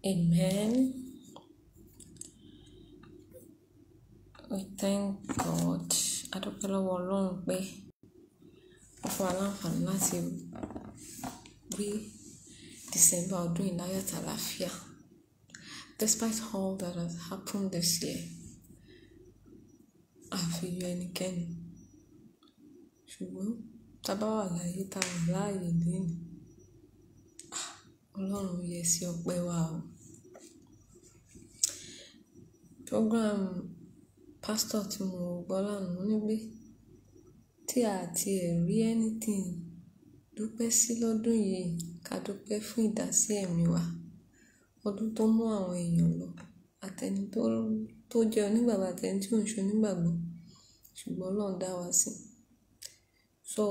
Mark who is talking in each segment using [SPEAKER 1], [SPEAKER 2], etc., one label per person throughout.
[SPEAKER 1] Amen. We thank God. A dúpẹ́ lọ́wọ́ Ọlọ́run pé ó fún wa láǹfààní láti rí December ọdún yìí láyọ̀ àti àlàáfíà. Despite all that has happened this year, a fi yọ ẹnikẹ́ni. Ṣùgbọ́n tá a bá wà láyé tá a wà láàyè lénìí, ah, Ọlọ́run yẹ sí ọpẹ́ wa o. Program pastor tí mo gbọ́ lánàá ní pé tí a ti ẹ̀ rí anything dúpẹ́ sí lọ́dún yìí, ká dúpẹ́ fún ìdásí ẹ̀mí wa. Ọdún tó mú àwọn èèyàn lọ, àtẹni tó, tó jẹ́ onígbàgbọ́ àtẹni tí ò ń ṣe onígbàgbọ́. Ṣùgbọ́n Ọlọ́run dá wa sí. So,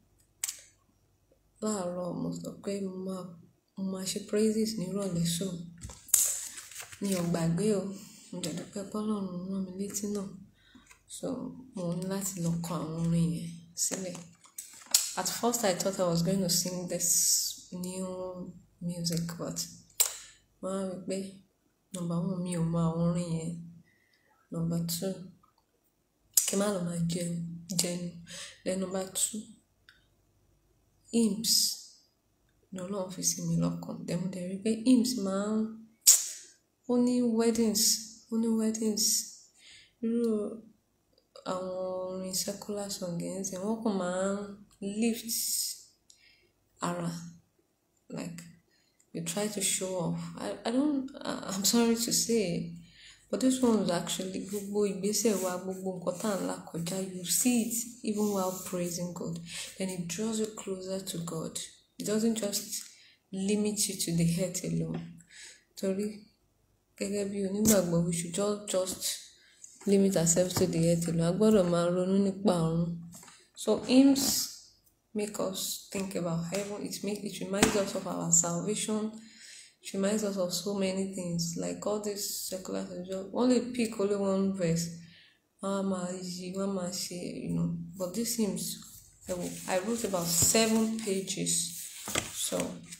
[SPEAKER 1] láàárọ̀ mo sọ pé mo máa, mo máa ṣe praises ní ìrọ̀lẹ́ so. Mi ò gbàgbé o. Mo dẹ̀ dúpẹ́ pé Ọlọ́run rán mi létí náà. So, mo ní láti lọ kọ àwọn orin yẹn sílẹ̀. At first I thought I was going to sing this new music but mo wá rí pé number one mi ò mọ àwọn orin yẹn. Number two, kí n má lọ máa jẹun, jẹnu. Then number two, hymns ni Ọlọ́run fi sí mi lọ́kàn. Then mo dẹ̀ rí pé hymns máa ń, ó ní weddings, ó ní weddings. Irú àwọn orin secular song yẹn sì wọ́n kàn máa ń lift ara. Like you try to show off. I, I don't, I'm sorry to say, but this one was actually gbogbo ìgbésẹ̀ wa, gbogbo nǹkan tá à ń là kọjá. You see it even while praising God. Then it draws you closer to God. It doesn't just limit you to the head alone. Torí gẹ́gẹ́ bí onígbàgbọ́, we should just, just limit ourselves to the head alone. A gbọdọ̀ máa ronú nípa ọ̀run. So hymns make us think about heaven. It make, it reminds us of our salvation. It reminds us of so many things. Like all these secular songs, only pick only one verse. Wọ́n á máa yí, wọ́n á máa ṣe, you know. But these hymns, I wrote about seven pages. So,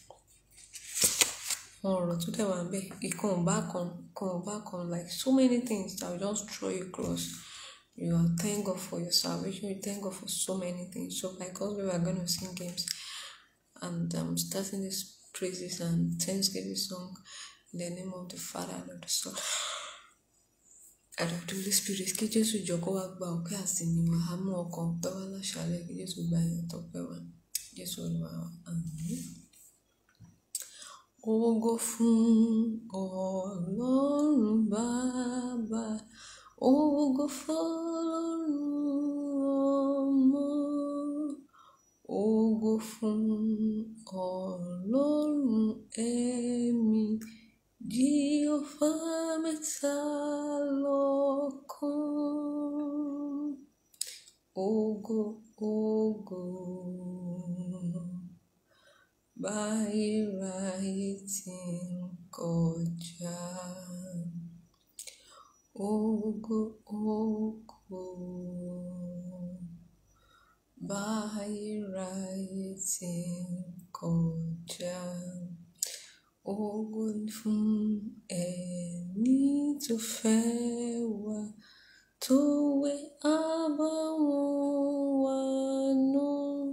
[SPEAKER 1] àwọn ọ̀rọ̀ tó dẹ̀ wà níbẹ̀, ìkan ò bá kan, ìkan ò bá kan. Like so many things that will just draw you close. You are thank God for your salvation. You thank God for so many things. So by God's way, we are going to sing games. And I'm um, starting this praises and thanksgiving song in the name of the Father and of the Son and of the Holy Spirit. Kí Jésù jọ kó wá gba ọpẹ́ àsìnì wa. A mú ọkàn ọpẹ́ wá láṣálẹ́. Kí Jésù gba ìyìn tọpẹ́ wa. Jésù Olúwa wa. Àmín. Ògo fún Ọlọ́run Baba. Ògo fún Ọmọ. Ògo fún Ọlọ́run Ẹ̀mí. Jíọ́fà mẹ́ta lọ́kan. Ògo, ògo. Báyìíráyé tí ń kọjá. Ògo, ògo. Báyìíráyé tí ń kọjá. Ògo ni fún ẹni tó fẹ́ wa, tó wẹ àbàwọ́n wa nù.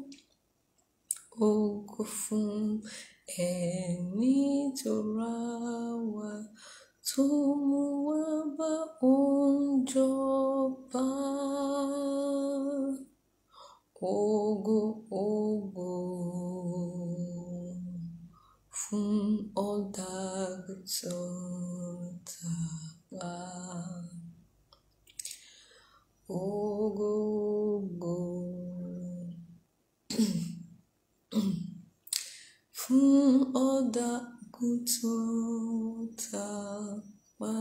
[SPEAKER 1] Ògo fún ẹni tó rà wá, tó mú wa bá òun jọba. Ògo, ògo fún ọ̀dọ́-àgùntàn tàwa. Ògo, ògo fún ọ̀dọ́-àgùntàn tàwa.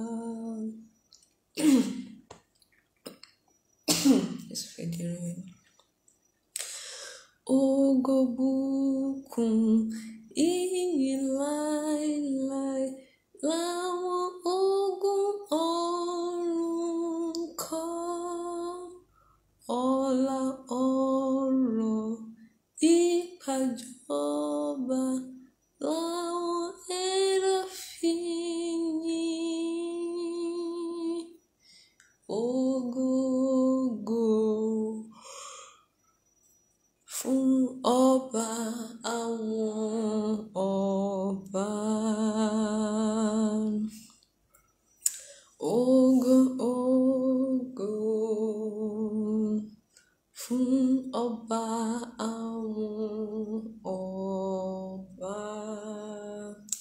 [SPEAKER 1] Jésù fẹ́ di irun mi. Ògo bùkún ìyìn láéláé láwọn ogun ọ̀run kọ́. Ọlá ọrọ̀ ìpàjọba láwọn ẹ̀dá fi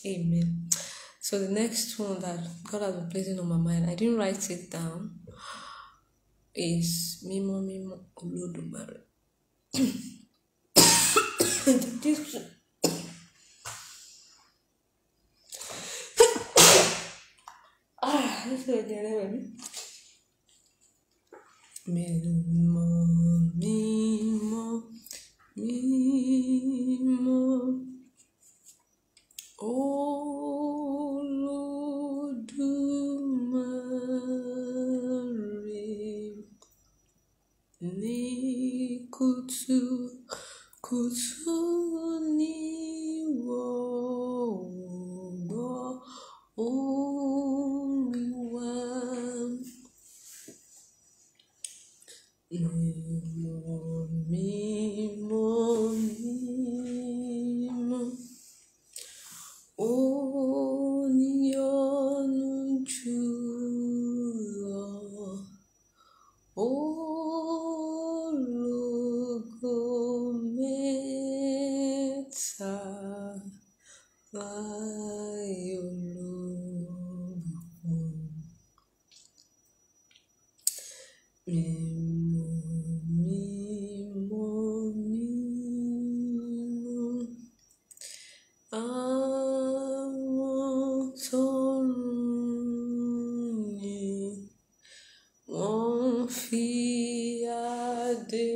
[SPEAKER 1] Amen. So the next one that God has been placing on my mind, I didn't write it down, is Mimo Mimo Olodumare. This ah, this is a Mímọ́, mímọ́, mímọ́, Olódùmarè ní kùtù kùtù níwọ̀ gbọ́ orin wa. Mímọ́, mímọ́, mímọ́, oníyanu jùlọ, ológo mẹ́ta láì olórúkọ. Mímọ́, mímọ́, mímọ́, àwọn tọ́run yìn, wọ́n fi adé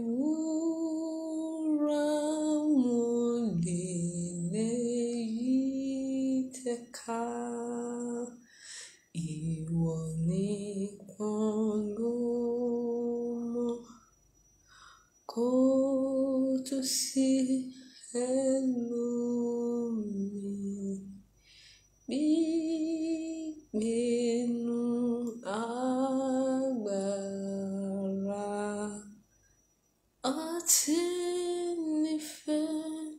[SPEAKER 1] wúrà wọn lélẹ̀ yìí tẹ̀ka. Ìwọ nìkan ló mọ̀, kò tún sí ẹlòmíì bí ìpinnu agbára àti nífẹ̀ẹ́.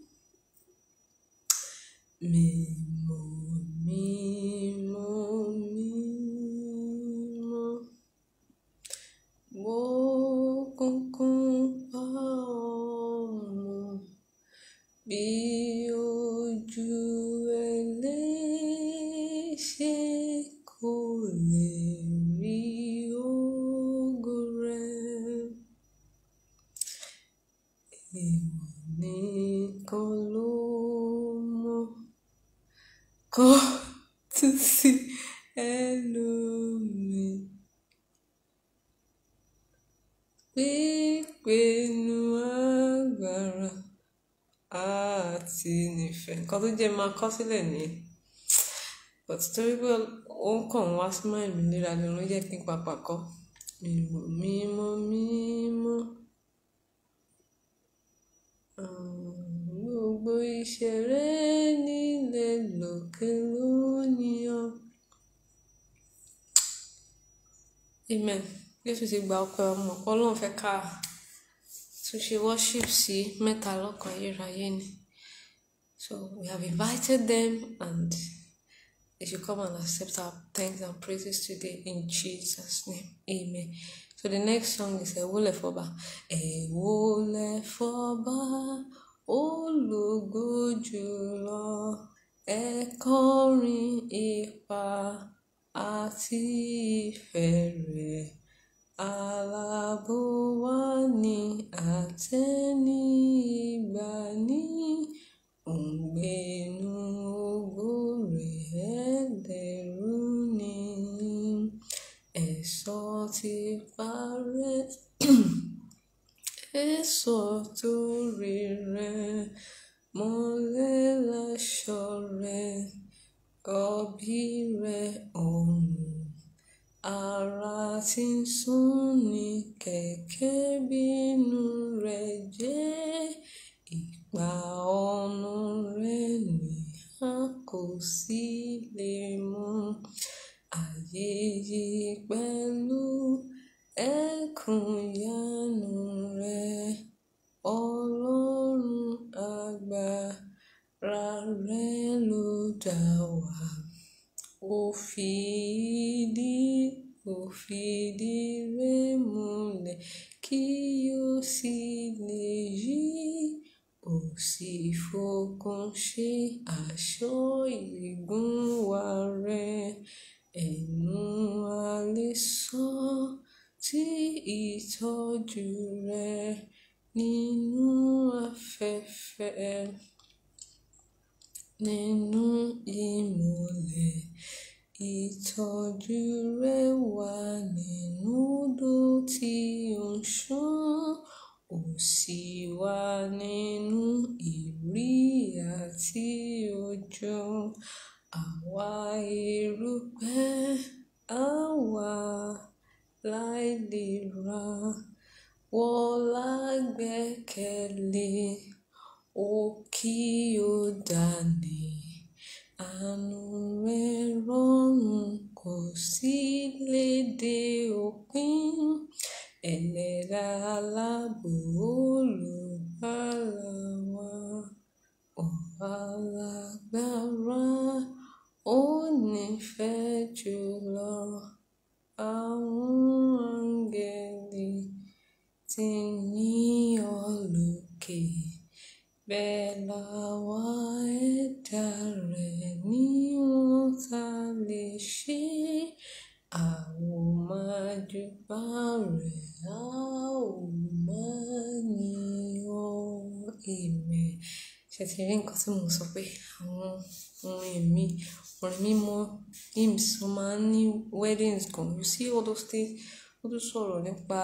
[SPEAKER 1] Mímọ́, mímọ́, mímọ́, òkùnkùn pa ọmọ bí ojú ẹlẹ́ṣẹ̀ kò lè rí ògo rẹ̀. Ìwọ nìkan ló mọ̀, kò tún sí ẹlòmíì. Pípinnu agbára àti nífẹ̀ẹ́. Nǹkan tó jẹ́ máa kọ sílẹ̀ nìyẹn. But torí pé ó ń kàn wá sí mind mi léra ni ló jẹ́ kí n papà kọ́. Mímọ́, mímọ́, mímọ́. um, Gbogbo ìṣeré nílẹ̀ lókè lónìí ọ́. Amen. Jésù ti gba ọpẹ́ ọmọ. Ọlọ́run fẹ́ ká tún ṣe worship sí mẹ́ta lọ́kan ayérayé ni. So we have invited them and they should come and accept our thanks and praises today in Jesus' name. Amen. So the next song is Ewole Foba. Ewole Foba, ológo jùlọ, ẹ kọrin ipa àti ìfẹ́ rẹ̀. Alábò wa ní àtẹni ìgbà ní òǹgbẹ́nu ògo rẹ̀ ẹlẹ́rù ni. Ẹ̀ṣọ́ ti parẹ́, ẹ̀ṣọ́ torí rẹ̀ mọ́lẹ̀ láṣọ rẹ̀, ọ̀bí rẹ̀ ọ̀run. Ara tí ń sún ní kẹ̀kẹ́ bínú rẹ̀ jẹ́ ìgbà ọ̀nà rẹ̀ ni a kò sí lè mọ̀. Ayé yìí pẹ̀lú ẹ̀kún ìyanu rẹ̀, Ọlọ́run agbára rẹ̀ ló dá wa. Ó fìdí, ó fìdí rẹ̀ múlẹ̀ kí ó sì lè yí ò sì fokùn ṣe aṣọ ìgúnwà rẹ̀ ẹnu a lè sọ tí ìtọ́jú rẹ̀ nínú afẹ́fẹ́ nínú ìmọ́lẹ̀ ìtọ́jú rẹ̀ wà nínú odò tí ó ń ṣàn ó sì wà nínú ìrì àti òjò àwa erùpẹ̀ àwa láìlera wọ́n lágbẹ́kẹ̀lé ó kí ó dání àánú rẹ̀ rọrùn kò sí lédè òpin ẹlẹ́dà aláàbò olùgbàlà wa ọba lágbára ó nífẹ̀ẹ́ jùlọ àwọn áńgẹ́lì tí ní ọ lókè bẹ́ẹ̀ làwọn ẹ̀dá rẹ̀ ní wọ́n ta lè ṣe a ó máa júbà rẹ̀ a ó máa yìn ọ́ amen ṣe ti rí nǹkan tí mo sọ pé àwọn orin ẹ̀mí orin mímọ́ hymns wọ́n máa ń ní weddings gan you see all those things ó tún sọ̀rọ̀ nípa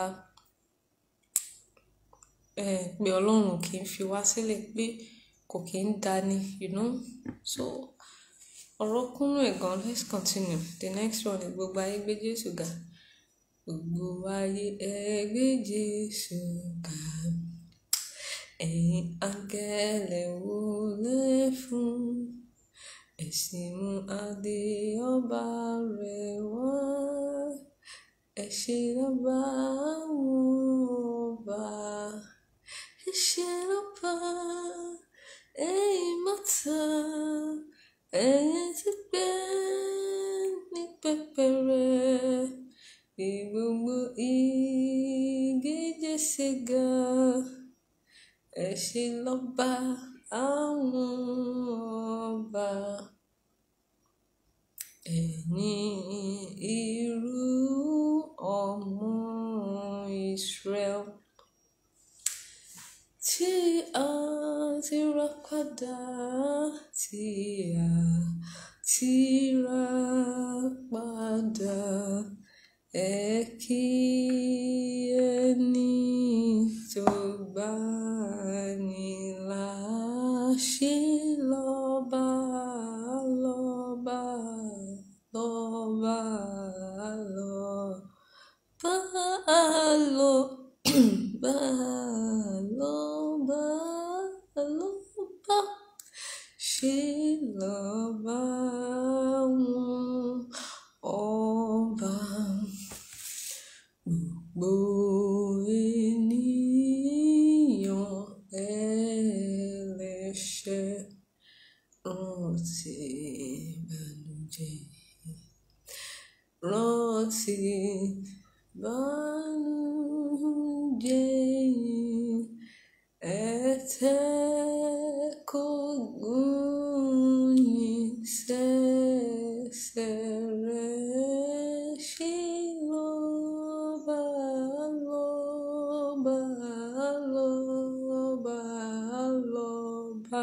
[SPEAKER 1] eh, pé ọlọ́run kì í fi wá sílẹ̀ pé kò kì í dání you know so ọ̀rọ̀ kúnnú ẹ̀ gan let's continue the next one is gbogbo ayé gbé Jésù ga gbogbo ayé ẹ gbé Jésù ga ẹ̀yin áńgẹ́lẹ̀ wólẹ̀ fún ẹ̀sìn mú adé ọba rẹ̀ wá ẹ ṣé lọ́ba àwọn ọba ẹ ṣé lọ́ba ẹ̀yin mọ́ta ẹ̀yin ti gbé ní pẹ́pẹ́rẹ́ bí gbogbo igi Jésù ga ẹ ṣé lọ́ba àwọn ọba ẹ̀yin irú ọmọ Israel tí a ti rà padà tí a ti rà padà ẹ kí ẹni tó gbà ní là ṣe lọ́ba lọ́ba lọ́ba lọ́ba lọ́ba lọ́ba lọ́ba ṣe lọ́ba wọn ọba gbogbo ènìyàn ẹlẹ́ṣẹ̀ rántí ìbànújẹ́ rántí ìbànújẹ́ ẹ̀tẹ́ kò gún yín sẹ́sẹ̀ rẹ̀ ṣe lọ́ba lọ́ba lọ́ba lọ́ba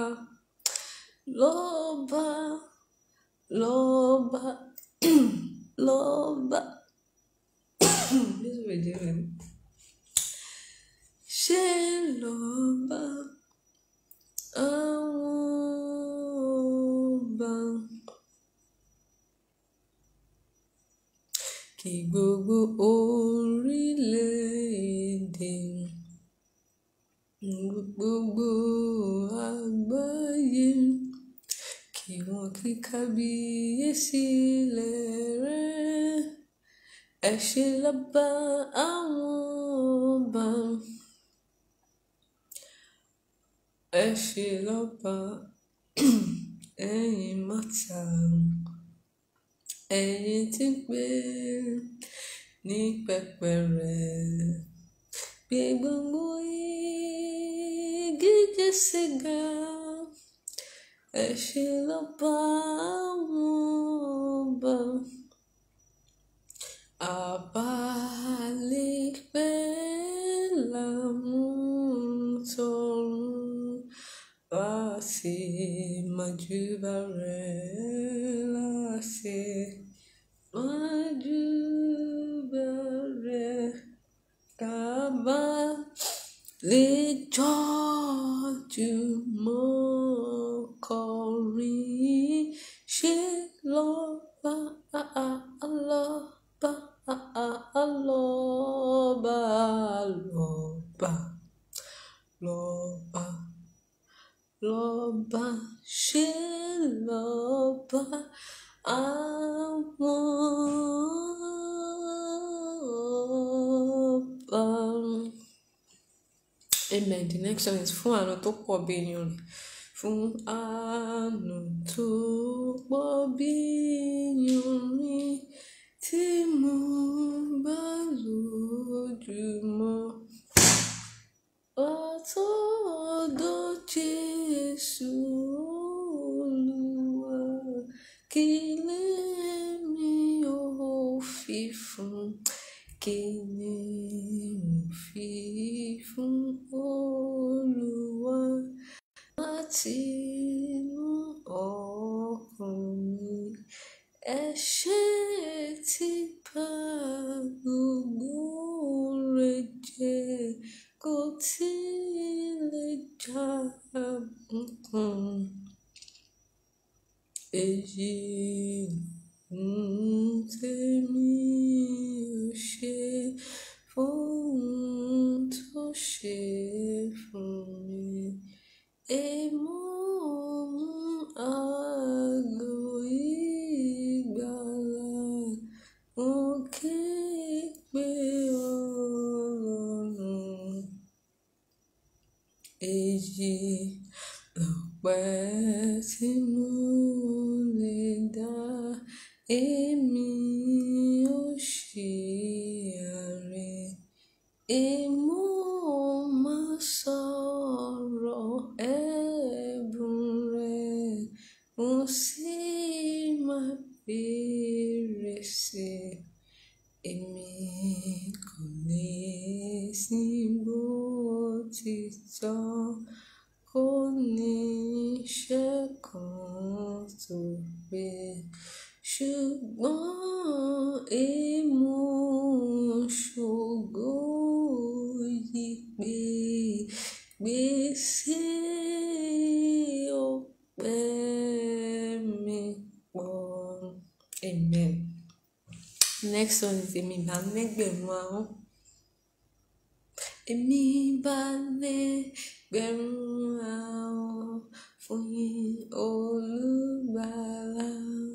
[SPEAKER 1] lọ́ba lọ́ba lọ́ba This way, Dylan. ṣe lọ́ba àwọn ọba kí gbogbo orílẹ̀-èdè gbogbo àgbáyé kí wọ́n kí kábíyèsí rẹ̀ ẹ ṣé lọ́ba àwọn ọba ẹ ṣé lọ́ba ẹ̀yin mọ́ta ẹ̀yin tí gbé ní pẹpẹ rẹ̀ gbé gbogbo igi Jésù ga ẹ ṣé lọ́ba àwọn ọba àbálẹ̀pẹ́ làmútọ̀run láti májúbà rẹ̀ láti májúbà rẹ̀ kábà lè jọ́jú mọ́ kọrin ṣe lọ́ba lọ́ba lọ́ba lọ́ba lọ́ba lọ́ba ṣe lọ́ba àwọn ọba. Amen. The next one is fún àánú tó pọ̀ bí iyanrìn. Fún àánú tó pọ̀ bí iyanrìn tí mo bá lójúmọ́. Ọ̀tọ̀ọ̀dọ̀ Jésù Olúwa kí lèmi ó fi fún kí ni mo fi fún Olúwa láti inú ọkàn mi. Ẹ̀ṣẹ̀ tí bà gbogbo rẹ̀ jẹ́ kò tí lè já bùkún. Èyí ohun tèmi ò ṣe fún ohun tó ṣe fún mi. Èmọ̀ àgọ́ ìgbàlà mo ké pe Ọlọ́run. Èyí lọpẹ́ tí mo lè dá èmi ò ṣe àrẹ. Èmọ̀ máa sọ̀rọ̀ ẹ̀bùn rẹ̀, mo sì máa bèrè sí i. Èmi kò lè sìn bó ti tọ́, kò ní iṣẹ́ kan tó pé. Ṣùgbọ́n èmọ̀ ṣògo yí pé gbèsè ọpẹ́ mi pọ̀. Amen. Next one is èmi bá lẹ́gbẹ̀rún ahọ́n. Èmi bá lẹ́gbẹ̀rún ahọ́n fún yín olùgbàlà.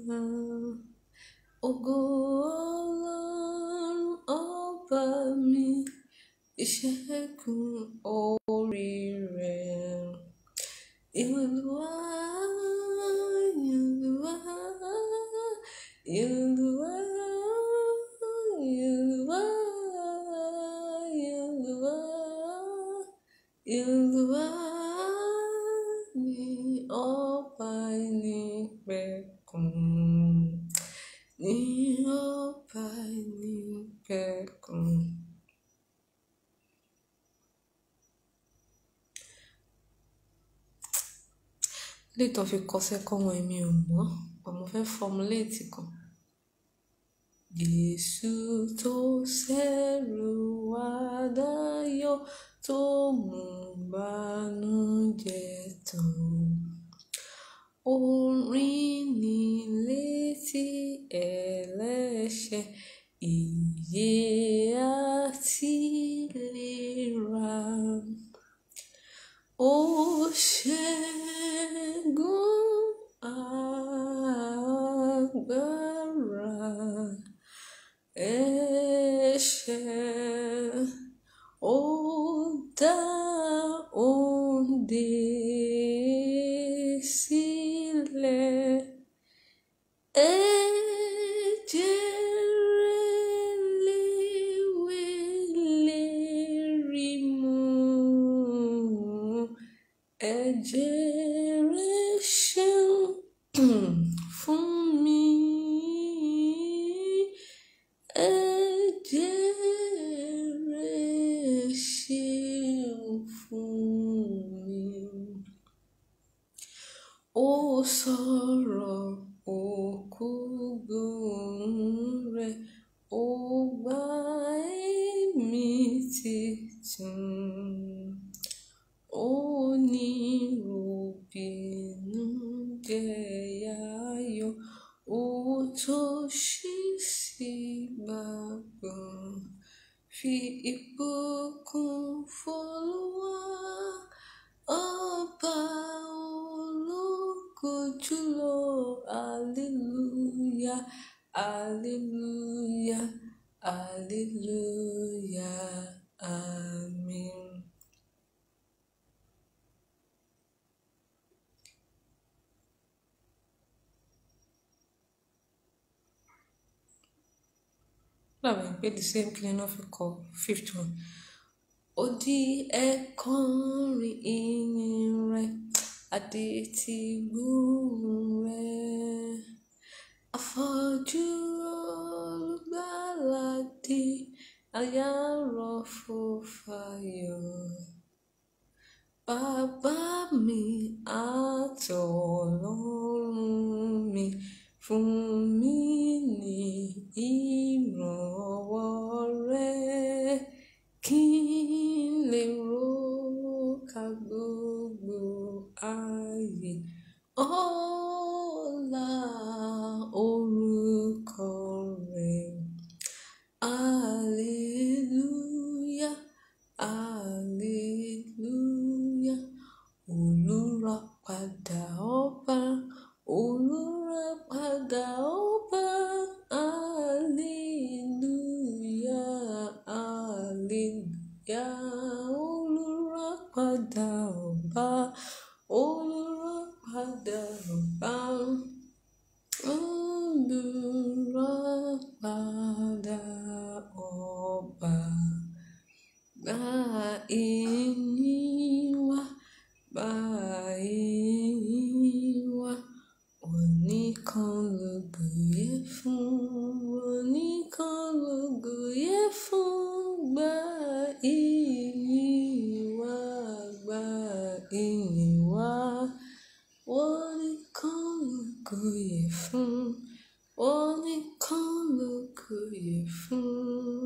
[SPEAKER 1] Ògo Ọlọ́run ọba mi, ìṣẹ́gun orí rẹ̀. Olúwa, Olúwa, Olúwa, Olúwa, Olúwa, Olúwa ni ọba ìnípẹ̀kun. Ní ọba ìnípẹ̀kun. Léyìí tó fi kọ second one èmi ò mọ̀, but mo fẹ́ formulate kan. Jésù tó ṣẹ́rù wá dayọ̀ tó mú bànújẹ́ tán. Orin ní létí ẹlẹ́ṣẹ̀, ìyè àti ìlera. Ó ṣẹ́gun agbára ẹ̀ṣẹ̀. Ó dá òǹdè sílẹ̀. Ẹ̀jẹ̀ rẹ̀ léwé lérí sọ̀rọ̀ òkú gbóhùn rẹ̀ ó gbà èmi titun ó ní ròbìnú jẹ̀yàyọ̀ ó tó ṣí sí gbàgbọ́n fi ìbùkún f'Olúwa ọba ológo jùlọ hallelujah hallelujah hallelujah amen. Lábẹ́ pé the same kí ni wọ́n fi kọ fifth one. Ó di ẹ̀kọrin ìyìn rẹ̀, adé ti gbóhùn rẹ̀. Afọ́jú olùgbàlà dé, àyà rọ̀ fún fàyọ̀. Bàbá mi àtọ̀lọ́run mi fún mi ní ìrànwọ́ rẹ̀ kí n lè róka gbogbo ayé. Ọlá orúkọ rẹ̀. Hallelujah, hallelujah. Olùràpadà ọba, olùràpadà ọba. Hallelujah, hallelujah. Olùràpadà ọba, olùràpadà ọba. Olùràpadà ọba. Gba ìyìn wa, gba ìyìn wa. Oníkan lógo yẹ fún, oníkan lógo yẹ fún. Gba ìyìn wa, gba ìyìn wa. Oníkan lógo yẹ fún, oníkan lógo yẹ fún.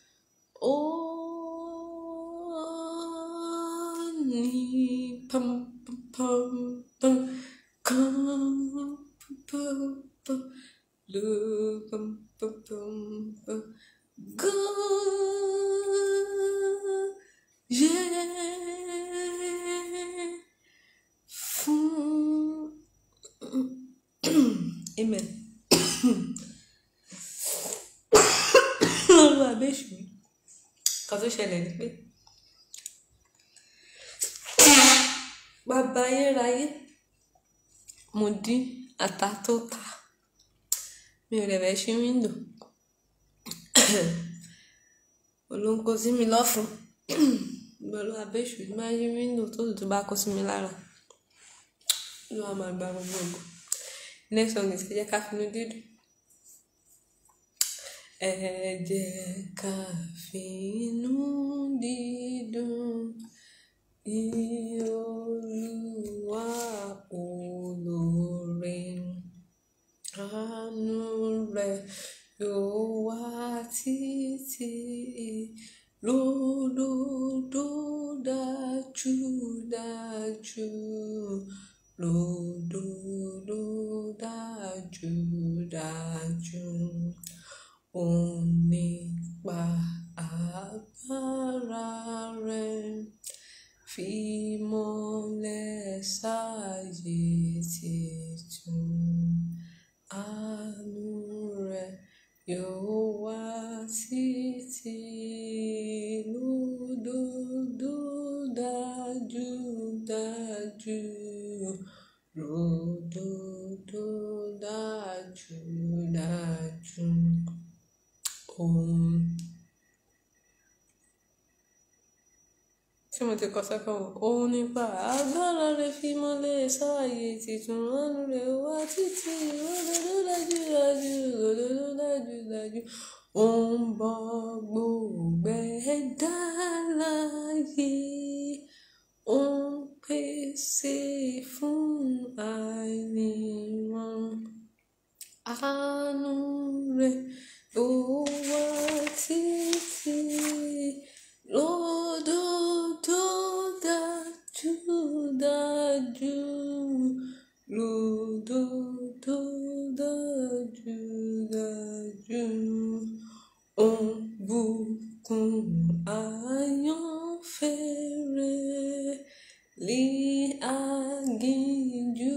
[SPEAKER 1] Oni pam pam pam pam pam pam pam lu pam pam pam pam go yeah fún amen lọ́wọ́ abéṣù kan tó ṣẹlẹ̀ ni pé bàbá ayérayé mo dín ata tó ta mi ò rẹ̀ ṣí wíńdò olóńkó sí mi lọ́fun pẹ̀lú abéṣù tí máa yí wíńdò tó tutù bá kó sí mi lára ló wà máa gba gbogbo ògo next song is ẹ jẹ́ ká finú dídùn ẹ jẹ́ ká finú dídùn yìn Olúwa olóore àánú rẹ̀ yóò wà títí lódodo dájúdájú lódodo dájúdájú òun nípa agbára rẹ̀ fi mọ́lẹ̀ sáyé titun àánú rẹ̀ yóò wà títí lódodo dájúdájú lódodo dájúdájú òun. tí mo ti kọ sẹ́kọ̀ọ́ òun nípa agbára rẹ̀ fi mọ́lẹ̀ sáàyè tìtún àánú rẹ̀ wá títí òdodo dájúdájú òdodo dájúdájú ó ń bọ́ gbogbo ẹ̀dá láyé ó ń pèsè fún àìníran. Àánú rẹ̀ ó wà títí lódodo dájú dájú lódodo dájú dájú. Ó ń bùkún àyànfẹ́ rẹ̀ ní aginjù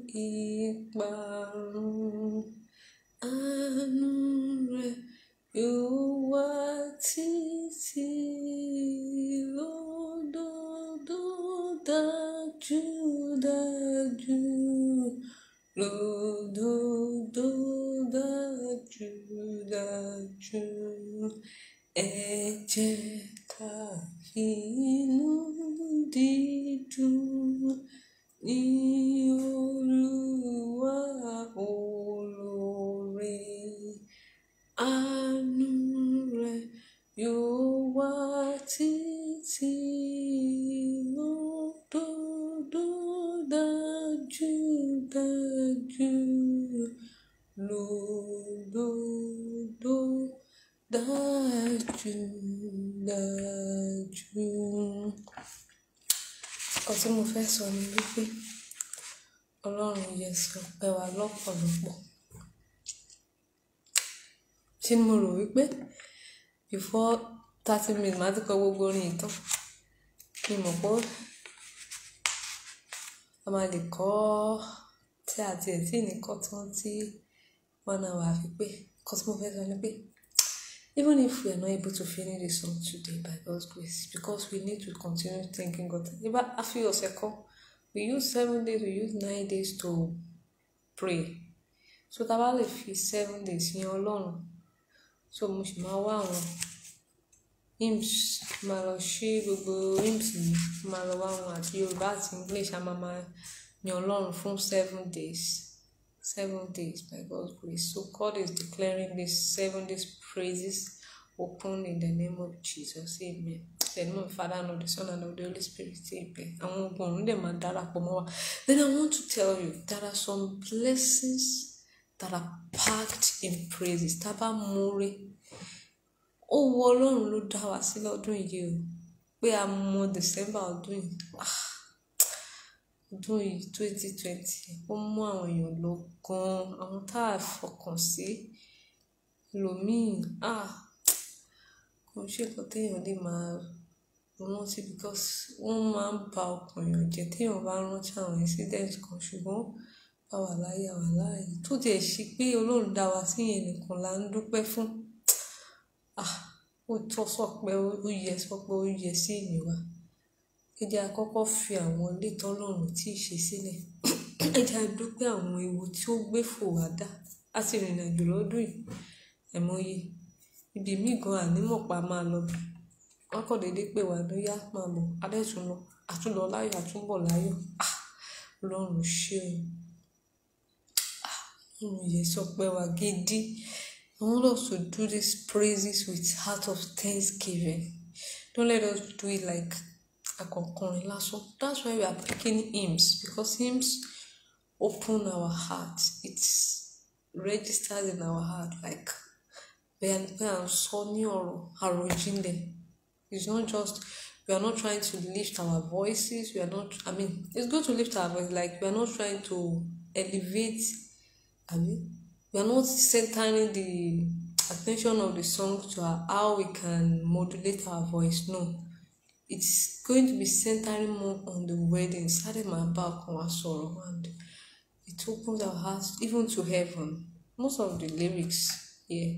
[SPEAKER 1] ìparun. Àánú rẹ̀ yóò wà títí lódodo dájú dájú lódodo dájú dájú. Ẹ jẹ́ ká fi inú dídùn ní Olúwa olóore. Àánú rẹ̀ yóò wà títí lódodo dájú dájú lódodo dájú dájú. Nǹkan tí mo fẹ́ sọ ni wípé Ọlọ́run yẹ sí ọpẹ́ wa lọ́pọ̀lọpọ̀. Ṣé ni mo rò wípé before thirty minutes màá ti kọ gbogbo orin yìí tán? Mi mọ̀ pé a máa lè kọ́ tí àti ẹ̀ tí ní kọ́ tán tí one hour á fi pé. Nǹkan tí mo fẹ́ sọ ni pé even if we are not able to finish the song today by God's grace because we need to continue thanking God. Nígbà a fi ọ̀sẹ̀ kan we use seven days we use nine days to pray. So tá a bá lè fi seven days yin Ọlọ́run so mo sì máa wá àwọn hymns máa lọ ṣí gbogbo hymns yìí máa lọ wá àwọn àti Yorùbá àti English a máa máa yin Ọlọ́run fún seven days seven days by God's grace so God is declaring this seven days praises open in the name of Jesus amen the name of the Father and of the Son and of the Holy Spirit amen àwọn ogun ọ̀run dẹ̀ máa darapọ̀ mọ́ wa then I want to tell you there are some blessings that are packed in praises tá a bá múre ó wọ ọlọ́run ló dá wa sí lọ́dún yìí o pé a mọ december ọdún yìí ah ọdún yìí twenty twenty ó mú àwọn èèyàn lọ gan-an àwọn tá a fọkàn sí ẹlòmíì ah kò ṣe nǹkan téèyàn lè máa rántí because wọ́n máa ń ba ọkàn èèyàn jẹ́ téèyàn bá rántí àwọn incident kan ṣùgbọ́n a wà láyé a wà láàyè tó tiẹ̀ ṣe pé ọlọ́run dá wa sí yẹn nìkan là ń dúpẹ́ fún ah ó tọ́ sọpẹ́ ó yẹ sọpẹ́ ó yẹ sí ìyìn wa ẹ jẹ́ a kọ́kọ́ fi àwọn ilé tọ́lọ́run tí ì ṣe sílẹ̀ ẹ jẹ́ a dúpẹ́ àwọn ewu tí ó gbé fò wá dá a ti rìnrìn àjò lọ́dún yìí ẹ̀mọye ibi míì gan ànímọ̀pá máa lọ bẹ̀ wọ́n kọ́ déédéé pé wà ló yá máa bọ̀ adẹ́tún lọ àtúnlọ láyọ̀ àtúnbọ̀ láyọ̀ ah ọlọ́run ṣé o ah ọlọ́run yẹ sọpẹ́ wa gidi. I want us to do these praises with heart of thanksgiving. Don't let us do it like akokorin lásán. That's why we are picking hymns because hymns open our heart. It registers in our heart like bẹ́ẹ̀ ni pé à ń sọ ní ọ̀rọ̀ àròjinlẹ̀. It's not just we are not trying to lift our voices. We are not. I mean, it's good to lift our voice. Like we are not trying to elevate. I mean we are not centering the attention of the song to how we can modulate our voice no it's going to be centering more on the wedding sáré máa bá ọkàn wa sọ̀rọ̀ and it opens our hearts even to heaven most of the lyrics here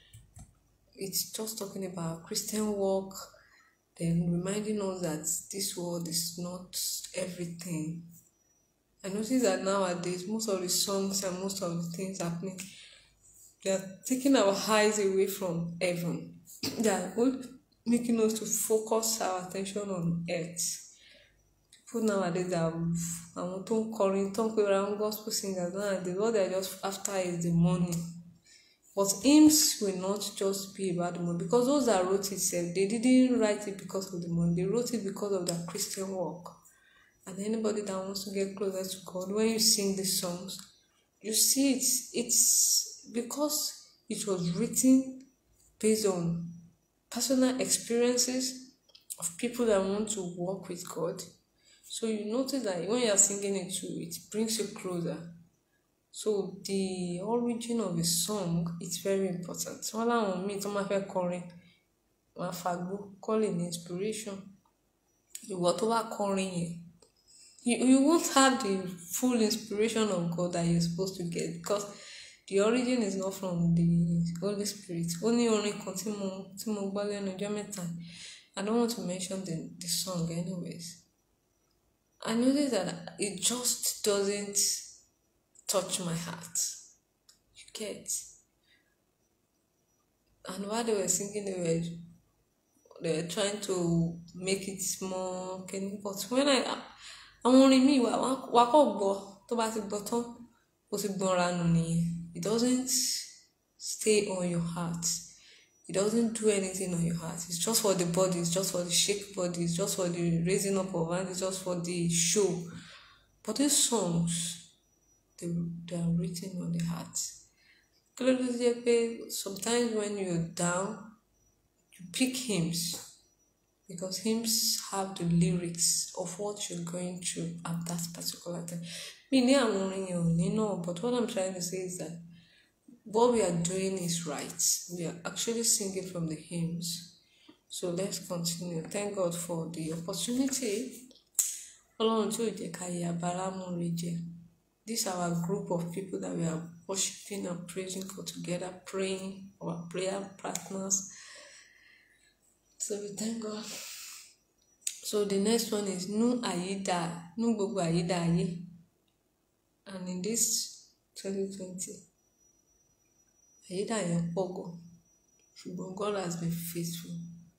[SPEAKER 1] it's just talking about Christian work then reminding us that this world is not everything I notice that nowadays most of the songs and most of the things happening they are taking our eyes away from heaven they are making us to focus our attention on earth people nowadays are àwọn tó ń kọrin tó ń pera wọn gospel singers nowadays what they are just after is the money but hymns will not just be about the money because those that wrote it sef they didn't write it because of the money they wrote it because of their Christian work and anybody that wants to get closer to God, when you sing these songs, you see it's it's because it was written based on personal experiences of people that want to walk with God. So you notice that when you are singing it too, it brings you closer. So the origin of a song is very important. Wọ́n láwọn míì tó máa fẹ́ kọrin, wọ́n á fagbó, call it inspiration. Ìwọ tó bá kọrin yẹn, you, you won't have the full inspiration of God that you're supposed to get because the origin is not from the Holy Spirit. Ó ní orin kan tí mo tí mo gbọ́ lẹ́nu ọjọ́ mẹ́ta. I don't want to mention the, the song anyways. I noticed that it just doesn't touch my heart. You get? And while they were singing, they were they were trying to make it more can but when I àwọn orin míì wà wà kọ́ gbọ́ tó bá ti gbọ́ tán ó ti gbọ́nra nù nìyẹn it doesn't stay on your heart it doesn't do anything on your heart it's just for the body it's just for the shake body it's just for the raising up of hand it's just for the show but these songs they, they are written on the heart kí ló dé jẹ́ pé sometimes when you're down you pick hymns because hymns have the lyrics of what you're going through at that particular time. Me ní àwọn orin yẹn ò ní náà but what I'm trying to say is that what we are doing is right. We are actually singing from the hymns. So let's continue. Thank God for the opportunity. Ọlọ́run tí ò jẹ́ ká yẹ abara mú rí jẹ. This our group of people that we are worshiping and praising God together, praying, our prayer partners. So we thank God. So the next one is Nu Ayida, Nu Gbogbo Ayida Ayé. And in this 2020, Ayida yẹn pọ̀ gan. Ṣùgbọ́n God has been faithful.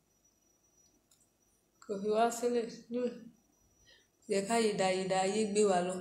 [SPEAKER 1] Kò fi wá sílẹ̀ nú ẹ̀. Yẹ ká Ayida Ayida Ayé gbé wa lọ.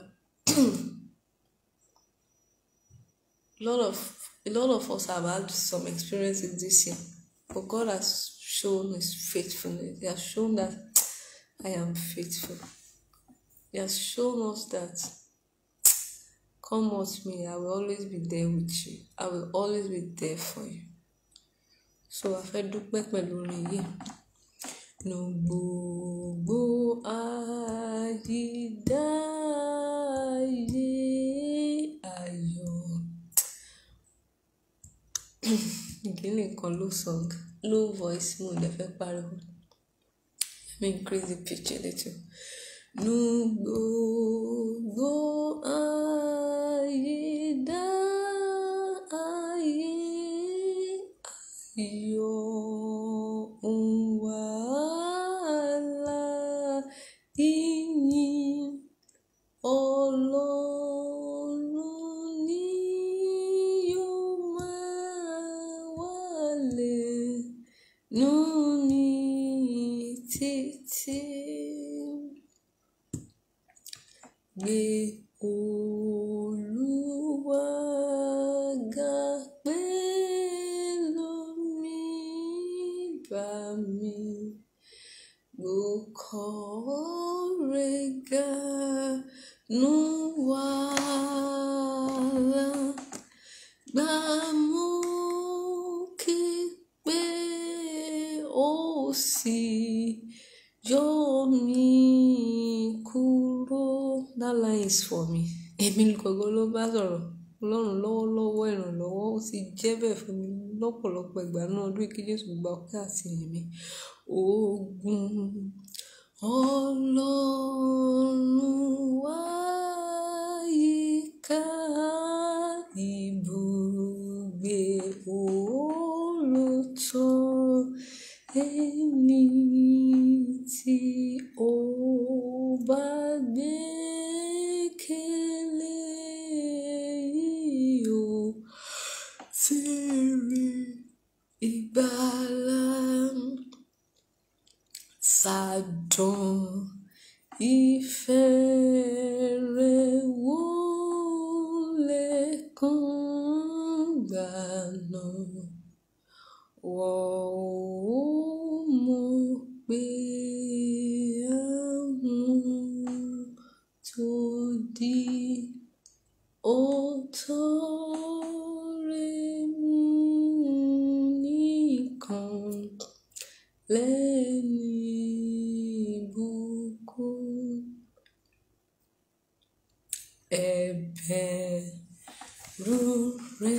[SPEAKER 1] A lot of a lot of us have had some experiences this year, but God has shown His faithfulness. He has shown that I am faithful. He has shown us that come what may, I will always be there with you. I will always be there for you. So a fẹ́ dúpẹ́ pẹ̀lú orin yìí. Nu gbogbo àyídá ayé ayọ̀. Ìdílé kan low song, low voice mo dẹ̀ fẹ́ pariwo. Let me increase the pitch a little. Nu gbogbo àyídá ayé ayọ̀ òun wàhálà ìyìn ọlọ́run ni yóò máa wálé nù ní títí gbé olúwa ga pẹ̀lú mi bá mi gbókọ̀ọ́rẹ́ ga nù wàhálà gbà mú kí pé ó sì yọ mí kúrò. That line is for me. Èmi gangan ló bá sọ̀rọ̀. Ọlọ́run lọ́wọ́lọ́wọ́ ìrànlọ́wọ́ ó ti jẹ́ bẹ́ẹ̀ fún mi lọ́pọ̀lọpọ̀ ìgbà náà ọdún kí Jésù gba ọpẹ́ àti ìyìn mi. Ogun Ọlọ́run wá yíká ibùgbé olùtọ́ ẹni tí ó bá gbẹ́kẹ̀lé yóò ti rí ìgbàlà sádùn ìfẹ́ rẹ̀ wò lẹ́kàn gbàna wọ́n ó mọ̀ pé àwọn tó rí mú nìkan lẹ́ni ìbùkún ẹ̀bẹ̀ rúre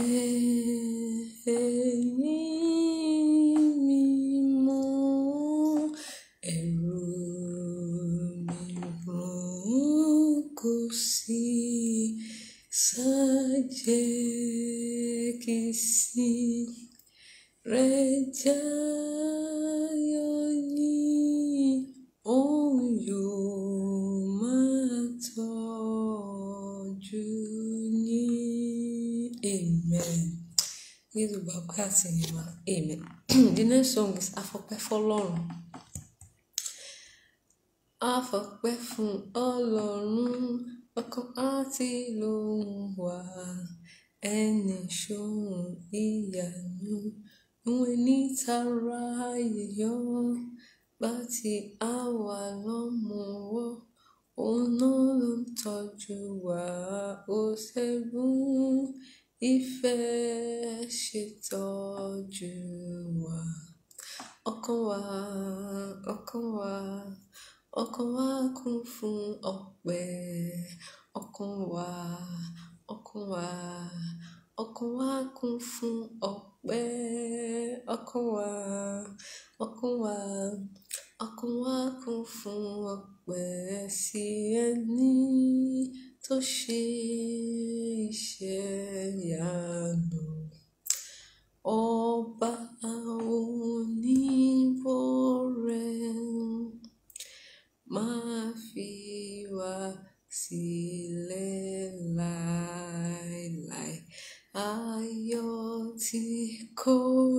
[SPEAKER 1] ẹ̀yìn mímọ́ ẹ̀rù mìíràn kò sí sájẹ́ kì í sí rẹ̀ jáyọ̀ ní òun yóò máa tọ́jú ní amen. Jésù bàbá àti ìmọ̀ amen. The next song is Afọpẹ́ fọlọ́run. Afọpẹ́ fún Ọlọ́run ọkàn àti lóhùn wá ẹni ṣóhun ìyanu ìwé nítara yíyọ bá ti àwa lọ́mọwọ́ òun náà ló ń tọ́jú wa ó ṣẹ́gun ìfẹ́ ṣètọ́jú wa ọkàn wa ọkàn wa ọkàn wa kún fún ọpẹ́ ọkàn wa ọkàn wa ọkàn wa kún fún ọpẹ́ ọkàn wa ọkàn wa ọkàn wa kún fún ọpẹ́ sí ẹni tó ṣe iṣẹ́ ìyanu ọba oníbọ̀rẹ̀ máa fi wá sílẹ̀ láéláé ayọ̀ tí kò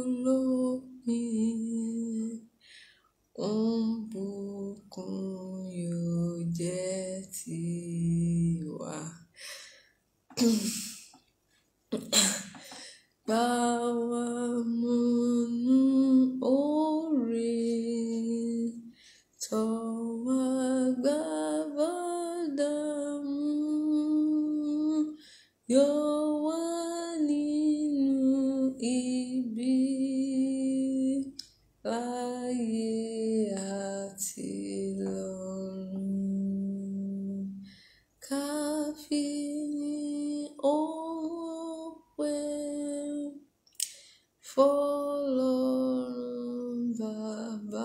[SPEAKER 1] lópin òun bùkún yóò jẹ́ tiwa. Gbà wá múnú oore tọ́ wa gbà bàdàmú yọ wá nínú ibi láyé àti lọ́run ká fi ní ọpẹ́ fọlọ́run bàbá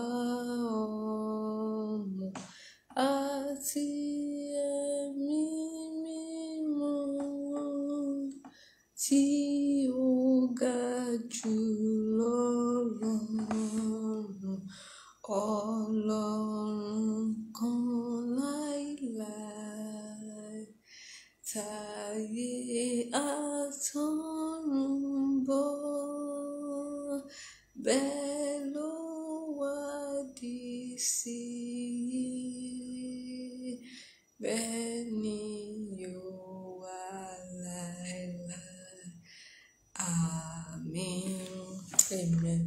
[SPEAKER 1] ọmọ àti ẹ̀mí mímọ́ tí ó ga jù lọ́lọ́run ọlọ́run kan láíláí táyé àtọ́run bọ̀ bẹ́ẹ̀ ló wádìí sí bẹ́ẹ̀ ni yóò wà láéláé àmín amen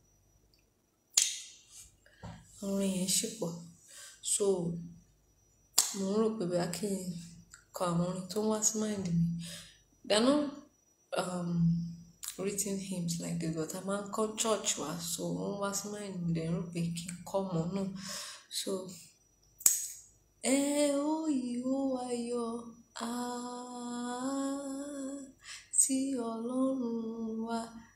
[SPEAKER 1] orin yẹn ṣì pọ̀ so mo ń rò pé bóyá kí n kọ àwọn orin tó ń wá sí mind mi they're not um, written hymns like this but a máa ń kọ́ church wa so ó ń wá sí mind mi dẹ̀ ń rò pé kí n kọ́ mọ́ náà so ẹ ó ìhó ayọ̀ ah, tí ọlọ́run wa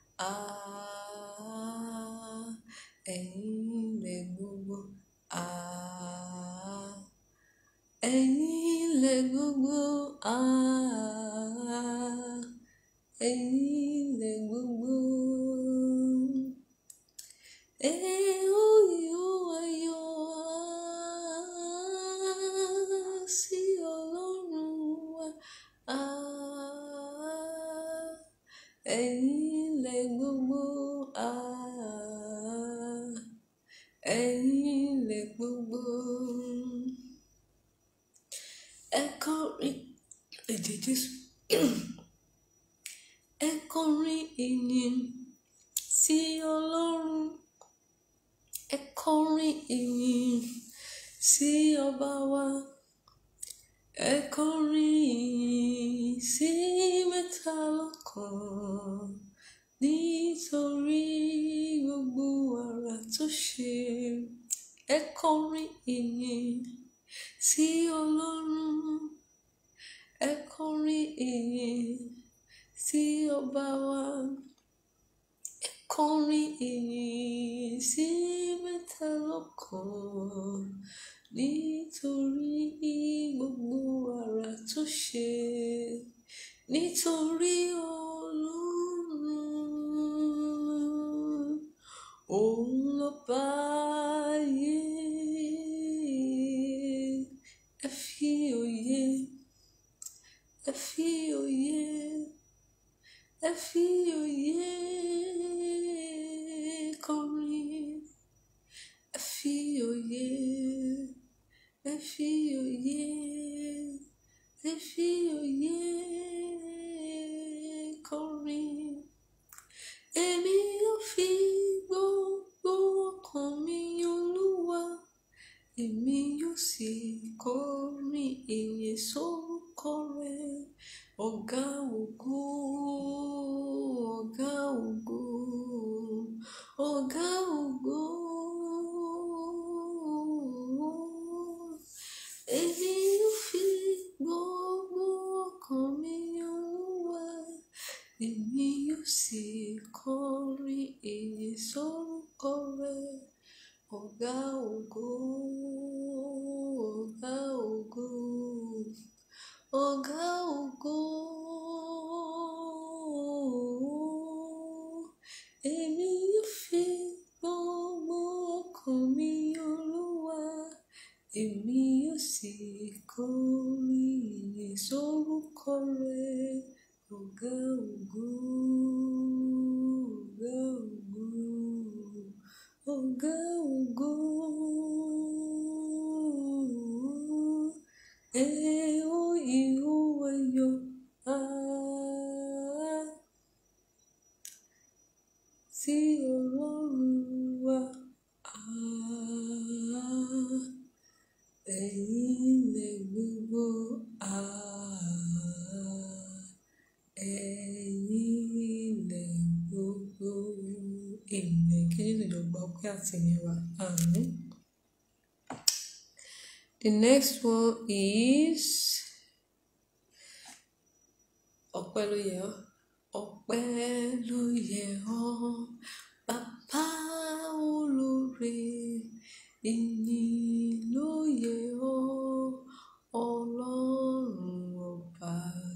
[SPEAKER 1] ah, ẹ̀yin ilẹ̀ gbogbo ah, ẹ̀yin ilẹ̀ gbogbo ah, ẹ̀yin ilẹ̀ gbogbo. Ẹ ó ìhó ayọ̀ ah, sí ọlọ́run wa ah, ẹ̀yin ilẹ̀ gbogbo ah, ẹ̀yin ilẹ̀ gbogbo. Ẹ kọrin ẹ̀jẹ̀ Jésù. Ẹ kọrin ìyìn sí Ọlọ́run. Ẹ kọrin ìyìn sí ọba wa. ẹ kọrin sí mẹ́ta lọ́kan nítorí gbogbo àrà tó ṣe ẹ kọrin ìyìn sí ọlọ́run ẹ kọrin ìyìn sí ọba wa ẹ kọrin ìyìn sí mẹ́ta lọ́kan nítorí gbogbo àrà tó ṣe nítorí ọlọ́run òun ló bá ayé ẹ fi òye ẹ fi òye ẹ fi òye kọrin ẹ fi òye ẹ fi òye ẹ fi òye kọrin èmi yóò fi gbogbo ọkàn mi olúwa èmi yóò sì kọrin ìyìn sórúkọ rẹ ọ̀gá ògo ọ̀gá ògo ọ̀gá ògo èmi yóò fi gbogbo ọkàn mi olúwa èmi yóò sì kọrin ìyìn sórúkọ rẹ ọ̀gá ògo ọ̀gá ògo ọ̀gá ògo èmi yóò fi gbogbo ọkàn mi olúwa èmi yóò sì kọrin ìyìn sórúkọ rẹ ọ̀gá ògo ọ̀gá ògo ọ̀gá ògo ẹ ó ìhó ayọ̀ ah, sí ọlọ́run wa ah, ẹ̀yin ilẹ̀ gbogbo ah, ẹ̀yin ilẹ̀ gbogbo ènìyàn kí Jésù jọ gba ọpẹ́ àti ìyìn wa àmín. The next one is ọpẹ́ ló yẹ ọ́ ọpẹ́ ló yẹ ọ́ bàbá olóore ìyìn ló yẹ ọ́ ọlọ́run ọba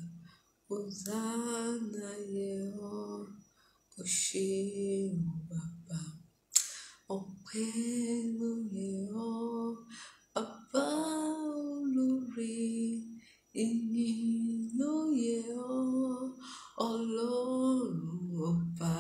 [SPEAKER 1] hosanna yẹ ọ́ o ṣeun bàbá ọpẹ́ ló yẹ ọ́ bàbá olóore ìyìn ló yẹ ọ́ ọlọ́run ọba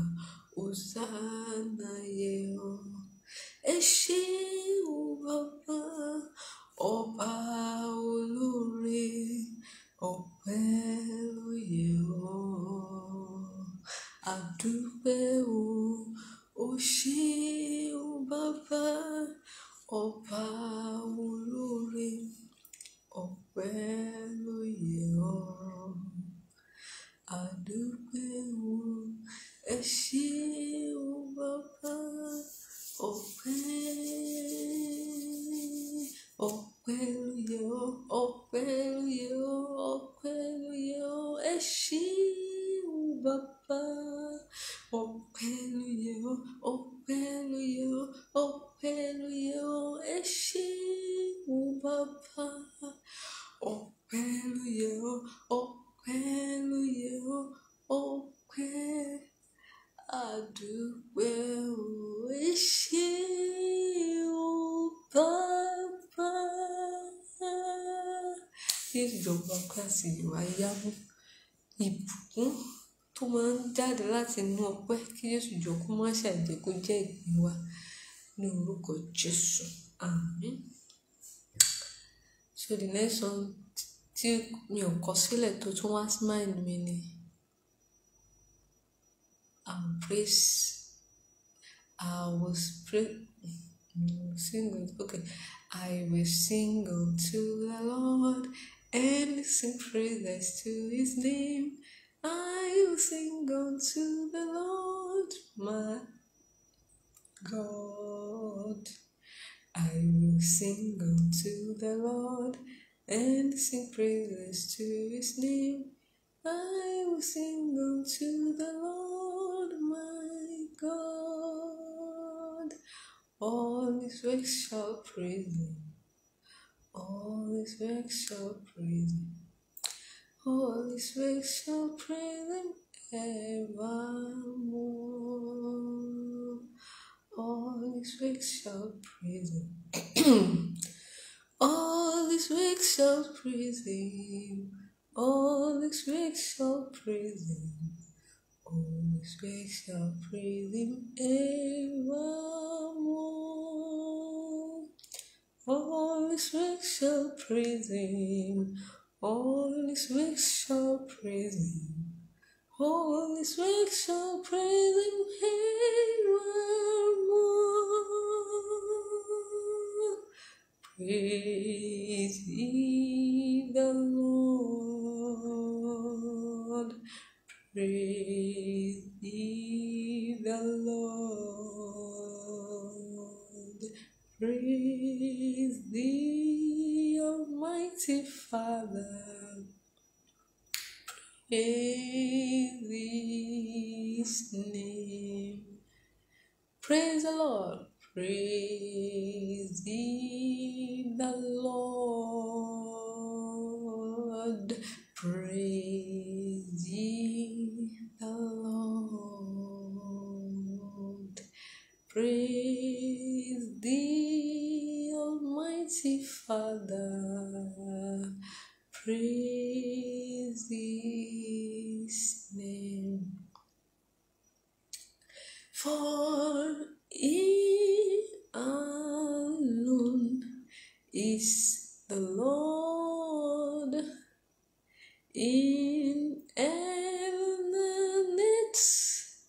[SPEAKER 1] hosanna yẹ ọ́ ẹ ṣé o bàbá ọba olóore ọpẹ́ ló yẹ ọ́ àdúpẹ́ o ó ṣé o bàbá ọba olóore ọpẹ́ ló yẹ ọ́ àdúpẹ́ o ẹ ṣé o bàbá ọpẹ́ ọpẹ́ ló yẹ ọ́ ọpẹ́ ló yẹ ọ́ ọpẹ́ ló yẹ ọ́ ẹ ṣé o bàbá ọpẹ́ ló yẹ ọ́ ọpẹ́ ló yẹ ọ́ ọpẹ́ ló yẹ ọ́ ẹ ṣé o bàbá ọpẹ́ ló yẹ ọ́ ọpẹ́ ló yẹ ọ́ ọpẹ́ àdúpẹ́ o ẹ ṣé o bàbá. Jésù jọba kíláàsì ìwà yáwó ìbùkún tó máa ń jáde láti inú ọpẹ́ kí Jésù jọ kó má ṣàìjẹ́ kó jẹ́ ìpín wa ní orúkọ Jésù àmín. So the next one tí mi ò kọ sílẹ̀ tó tún wá sí mind mi ni I'm praise I was pray mm, sing it okay I will sing unto the Lord and sing praises to his name. I will sing unto the Lord my God. I will sing unto the Lord and sing praises to his name. I will sing unto the Lord my God. All his works shall praise him. All his works shall praise him. All his works shall praise him evermore. All his works shall praise him. All his works shall praise him. All his works shall praise him. All his works shall praise him evermore. All his works shall praise him. All his works shall praise him. All his works shall praise him evermore. Praise ye the Lord. Praise ye the Lord. Praise the Almighty Father. Praise His name. Praise the Lord. Praise ye the Lord. Praise ye the Lord. Praise the Almighty Father. Praise His name. For He alone is the Lord in heaven and earth,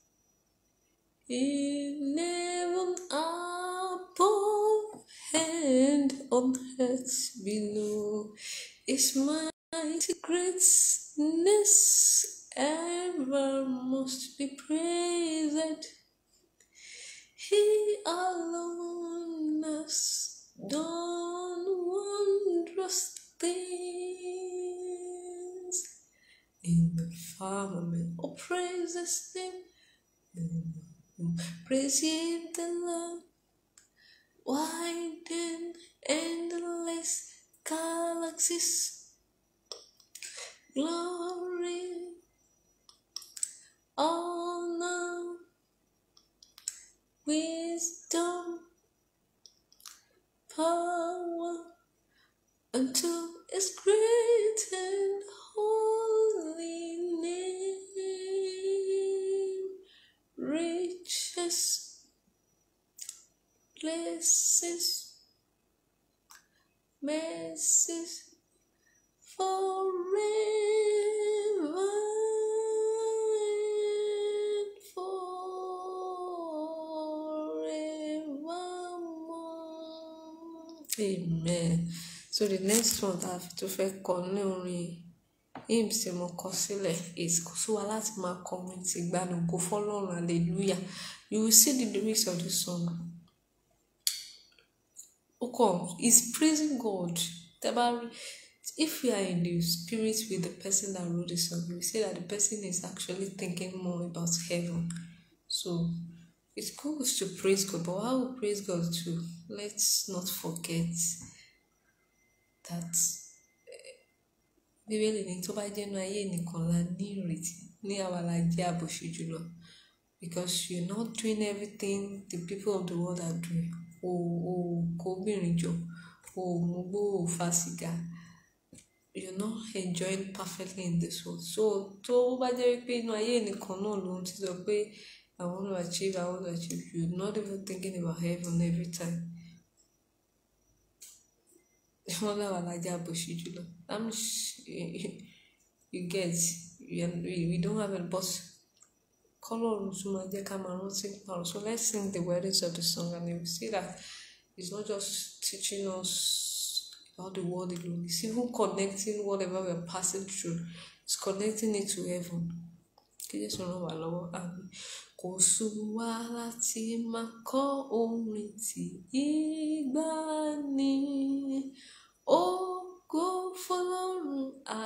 [SPEAKER 1] in heaven above and on earth below. Is mighty greatness ever must be praised. He alone has done wondrous things in the firmament. Oh, praise His name. Praise ye the Lord. Wide and endless galaxies. Glory, honor, wisdom, power unto His great and holy name. Riches, blessings, mercies forever and forevermore. Amen. So the next one tá a fi tún fẹ́ kọ ní orin hymns tí mo kọ sílẹ̀ is kò sí wa láti máa kọ orin ti ìgbàanì ògo fọ́lọ́run hallelujah you will see the lyrics of the song. Ó kàn is praising God. Tẹ́ bá rí if we are in the spirit with the person that wrote the song, we say that the person is actually thinking more about heaven. So it's good to praise God, but how we praise God too, let's not forget that bíbélì ní tó bá jẹ́nu ayé nìkan la ní ìrètí ní àwa la jẹ́ àbòsí jùlọ because you're not doing everything the people of the world are doing o ò kó obìnrin jọ o ò mugbó o ò fa sìgá you're not enjoying perfectly in this world so tó bá jẹ́ wípé inú ayé nìkan náà ló ń ti sọ pé I want to achieve I want to achieve you're not even thinking about heaven every time wọn láwa lájà àbòsí jùlọ i'm you get we, we don't have a but kọlọ́run tún máa jẹ́ ká máa rántí nípa ọ̀rọ̀ so let's sing the words of the song and you will see that it's not just teaching us about the world alone it's even connecting whatever we're passing through it's connecting it to heaven kí Jésù ràn wá lọ́wọ́ àmì kò sùn wá láti máa kọ́ orin tí ìgbà ni ògo fọ́lọ́run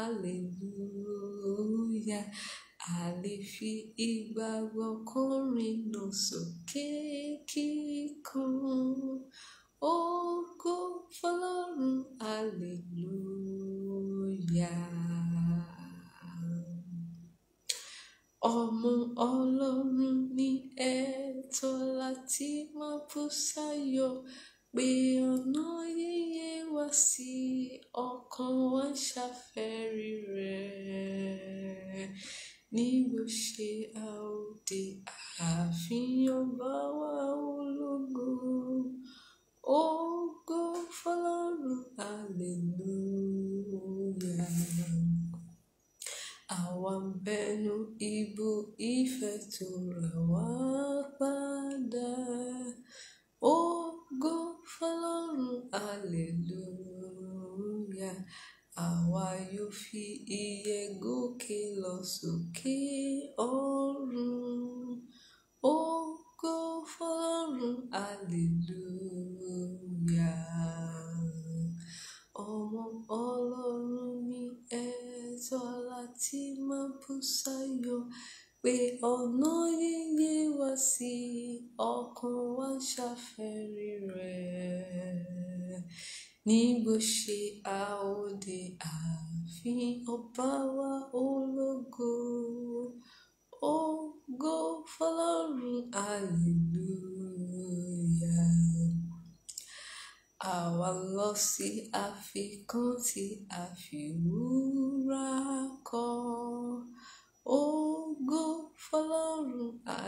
[SPEAKER 1] hallelujah a lè fi ìgbàgbọ́ kọrin náà sókè kíkan ògo fọ́lọ́run hallelujah ọmọ ọlọ́run ní ẹ̀tọ́ láti máa bú sáyọ̀ pé ọ̀nà yíyẹ wá sí ọkàn wa ń ṣàfẹ́rí rẹ̀ ní bó ṣe àòdè àfihàn bá wa ológo ògo fọ́lọ́run hallelujah àwa ń bẹnu ibú ìfẹ́ tó rà wá padà ògo fọ́lọ́run hallelujah àwa yóò fi ìyè gòkè lọ sókè ọ̀run ògo fọ́lọ́run hallelujah ọmọ ọlọ́run ní ẹ̀tọ́ láti máa bú sáyọ̀ pé ọ̀nà yíyẹ wá sí ọkàn wa ń ṣàfẹ́rí rẹ̀ ní bó ṣe àòdè ààfin ọba wa ológo ògo fọ́lọ́run hallelujah àwa lọ sí àfikún tí a fi wúrà kọ́ ògo fọ́lọ́run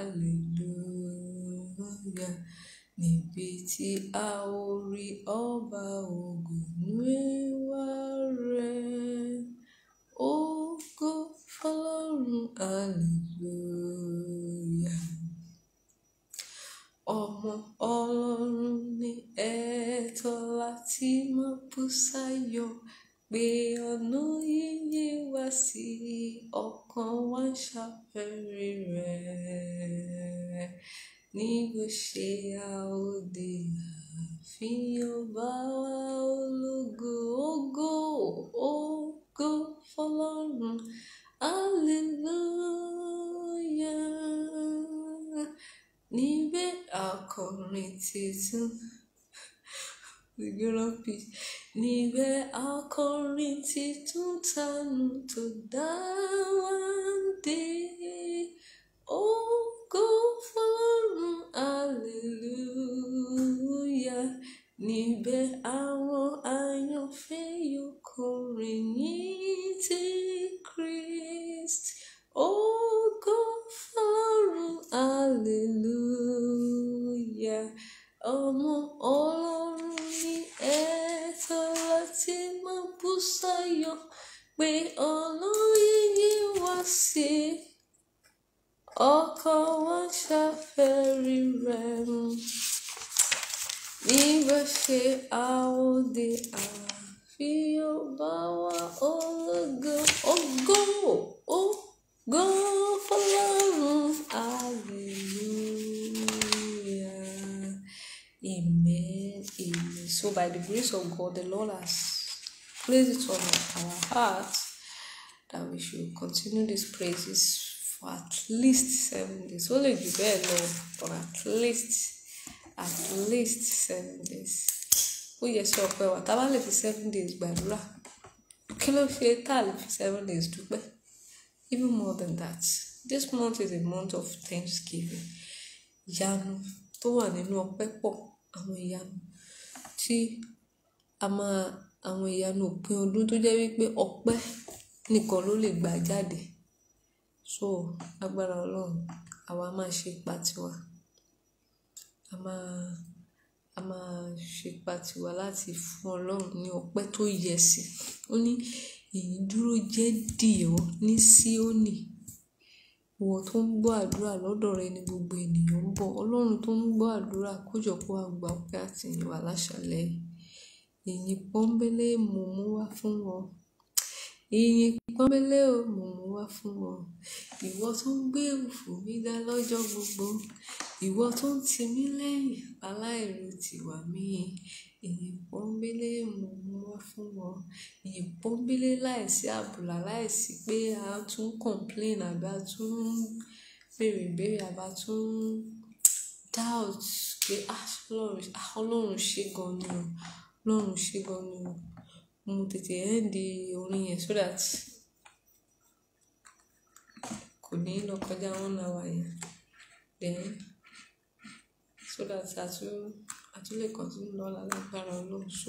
[SPEAKER 1] hallelujah níbi tí a ò rí ọba ògo nú ẹwà rẹ̀ ògo fọ́lọ́run hallelujah ọmọ ọlọ́run ní ẹ̀tọ́ láti máa bú sáyọ̀ pé ọ̀nà yíyẹ wá sí ọkàn wa ń ṣàfẹ́rí rẹ̀ ní bó ṣe àòdè àfihàn bá wa ológo ògo ògo fọ́lọ́run hallelujah níbẹ̀ akọrin titun the girl peace níbẹ̀ akọrin titun tanu tó dá wa dé ògo fọ́lọ́run hallelujah níbẹ̀ àwọn àyànfẹ́ yóò kọrin ní ti Christ ògo fọ́lọ́run hallelujah ọmọ ọlọ́run ní ẹ̀tọ́ láti máa bú sáyọ̀ pé ọ̀nà yíyí wá sí ọkọ̀ wa ṣàfẹ́rí rẹ̀ nígbà ṣe àwòdì àfihàn bá wa ológo ògo ògo fọ́lọ́run hallelujah amen amen so by the grace of God the Lord has placed it on our hearts that we should continue these praises for at least seven days ó lè jù bẹ́ẹ̀ lọ for at least at least seven days ó yẹ sí ọpẹ́ wa tá a bá lè fi seven days gbàdúrà kí ló ṣe tá a lè fi seven days dúpẹ́ even more than that this month is a month of thanksgiving ìyanu tó wà nínú ọpẹ́ pọ̀ àwọn ìyanu tí a máa àwọn ìyanu òpin ọdún tó jẹ́ wípé ọpẹ́ nìkan ló lè gbà jáde so agbára Ọlọ́run àwa máa ṣe ipa tiwa a máa a máa ṣe ipa tiwa láti fún Ọlọ́run ní ọpẹ́ tó yẹ sí ó ní èyí dúró jẹ́ dìọ́ ní Síónì ìwọ tó ń gbọ́ àdúrà lọ́dọ̀ rẹ ni gbogbo ènìyàn ń bọ̀ ọlọ́run tó ń gbọ́ àdúrà kójọpọ̀ àgbà ọpẹ́ àti ìyìn wá láṣálẹ́ ìyìn pọ́nbélé mo mú wá fún wọn ìyìn pọ́nbélé o mo mú wá fún wọn ìwọ tó ń gbé òfò mi dá lọ́jọ́ gbogbo ìwọ tó ń tì mí lẹ́yìn aláìrò tìwà mí ìyìn pọ́nbélé mo mú wá fún wọn ìyìn pọ́nbélé láìsí àbùlà láìsí pé a tún complain àbí a tún béèrè ìbéèrè àbí a tún doubt pé ah ọlọ́run ah, ọlọ́run ṣe gan ni o ọlọ́run ṣe gan ni o mo tètè end orin yẹn so that kò ní lọ kọjá one hour yẹn then so that a tún a tún lè continue lọ́la lágbára ọlọ́run so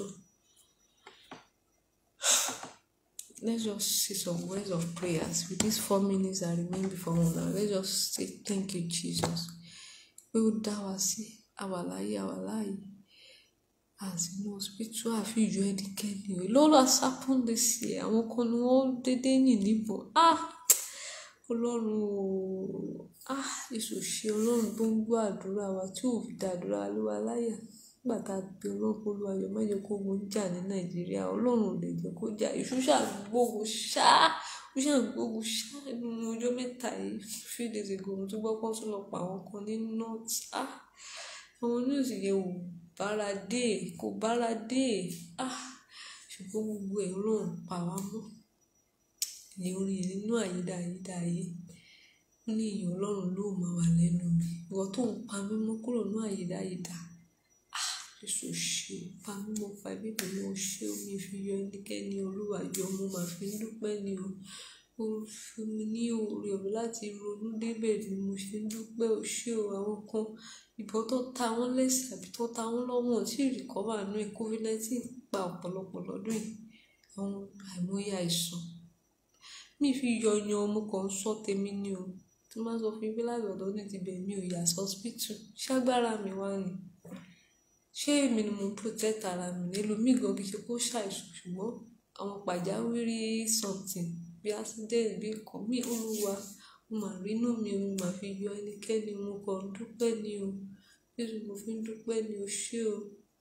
[SPEAKER 1] let's just say some words of prayers with these four minutes that remain before one hour let's just say thank you Jesus pé ó dá wa sí àwa láyé àwa láàyè àti ní hospital àfi ìjọ ẹnikẹ́ni o lọ́la sápọ́n lè ṣe àwọn kan ni wọ́n dédé yìn níbọn ah ọlọ́run o ah èso ṣe ọlọ́run tó ń gbọ́ àdúrà wa tí ò fi dá àdúrà lé wa láyà nígbà tá a pe ọlọ́run kó lu ayọ̀ má jẹ́ kó ogun jà ní nàìjíríà ọlọ́run ò lè jẹ́ kó jà èṣù ṣàgbógun ṣá ó ṣàgbógun ṣá nínú ọjọ́ mẹ́ta yìí few days ago mo tún gbọ́ pọ́n tún lọ pa àwọn kan ní north ah àwọn news yẹn ò bára dé kò bára dé ah ṣùgbọ́n gbogbo ẹ̀ ọlọ́run pa wá mọ́ ní orin yẹn nínú àyídáyídá ayé ó ní ìyìn ọlọ́run ló máa wà lẹ́nu mi ìwọ tó ń pa mí mọ́ kúrò ní àyídáyídá ah èso ṣe o pa mí mọ́ fa ẹbí mi mọ́ ṣé omi fi yọ ẹnikẹ́ni olúwa yọ mo máa fi ń dúpẹ́ ni o ó fún mi ní oore ọ̀rọ̀ láti ronú débẹ̀ ni mo ṣe ń dúpẹ́ o ṣé o àwọn kan ìbọn tó ta wọ́n lẹ́sẹ̀ àbí tó ta wọ́n lọ́wọ́ tí ìrìkọ́wà nú ẹ̀ covid nineteen pa ọ̀pọ̀lọpọ̀ lọ́dún yìí àwọn àìmọye àìsàn mi fi yọyan ọmọ kan sọ tèmi ni o tí máa sọ fún ibi láti ọ̀dọ́ ní ti bẹ̀ mi ò yà sọ́spítù ṣágbára mi wá ni ṣé èmi ni mo ń protect ara mi nílò mí gan kì í ṣe kó ṣàìsàn ṣùgbọ́n àwọn pàjáwìrì something bí accident bí nǹkan mi olúwa mo mà rínú mi o mo mà fi yọ ẹnikẹ́ni mo kàn ń dúpẹ́ ni o jésù mo fi ń dúpẹ́ ni o ṣé o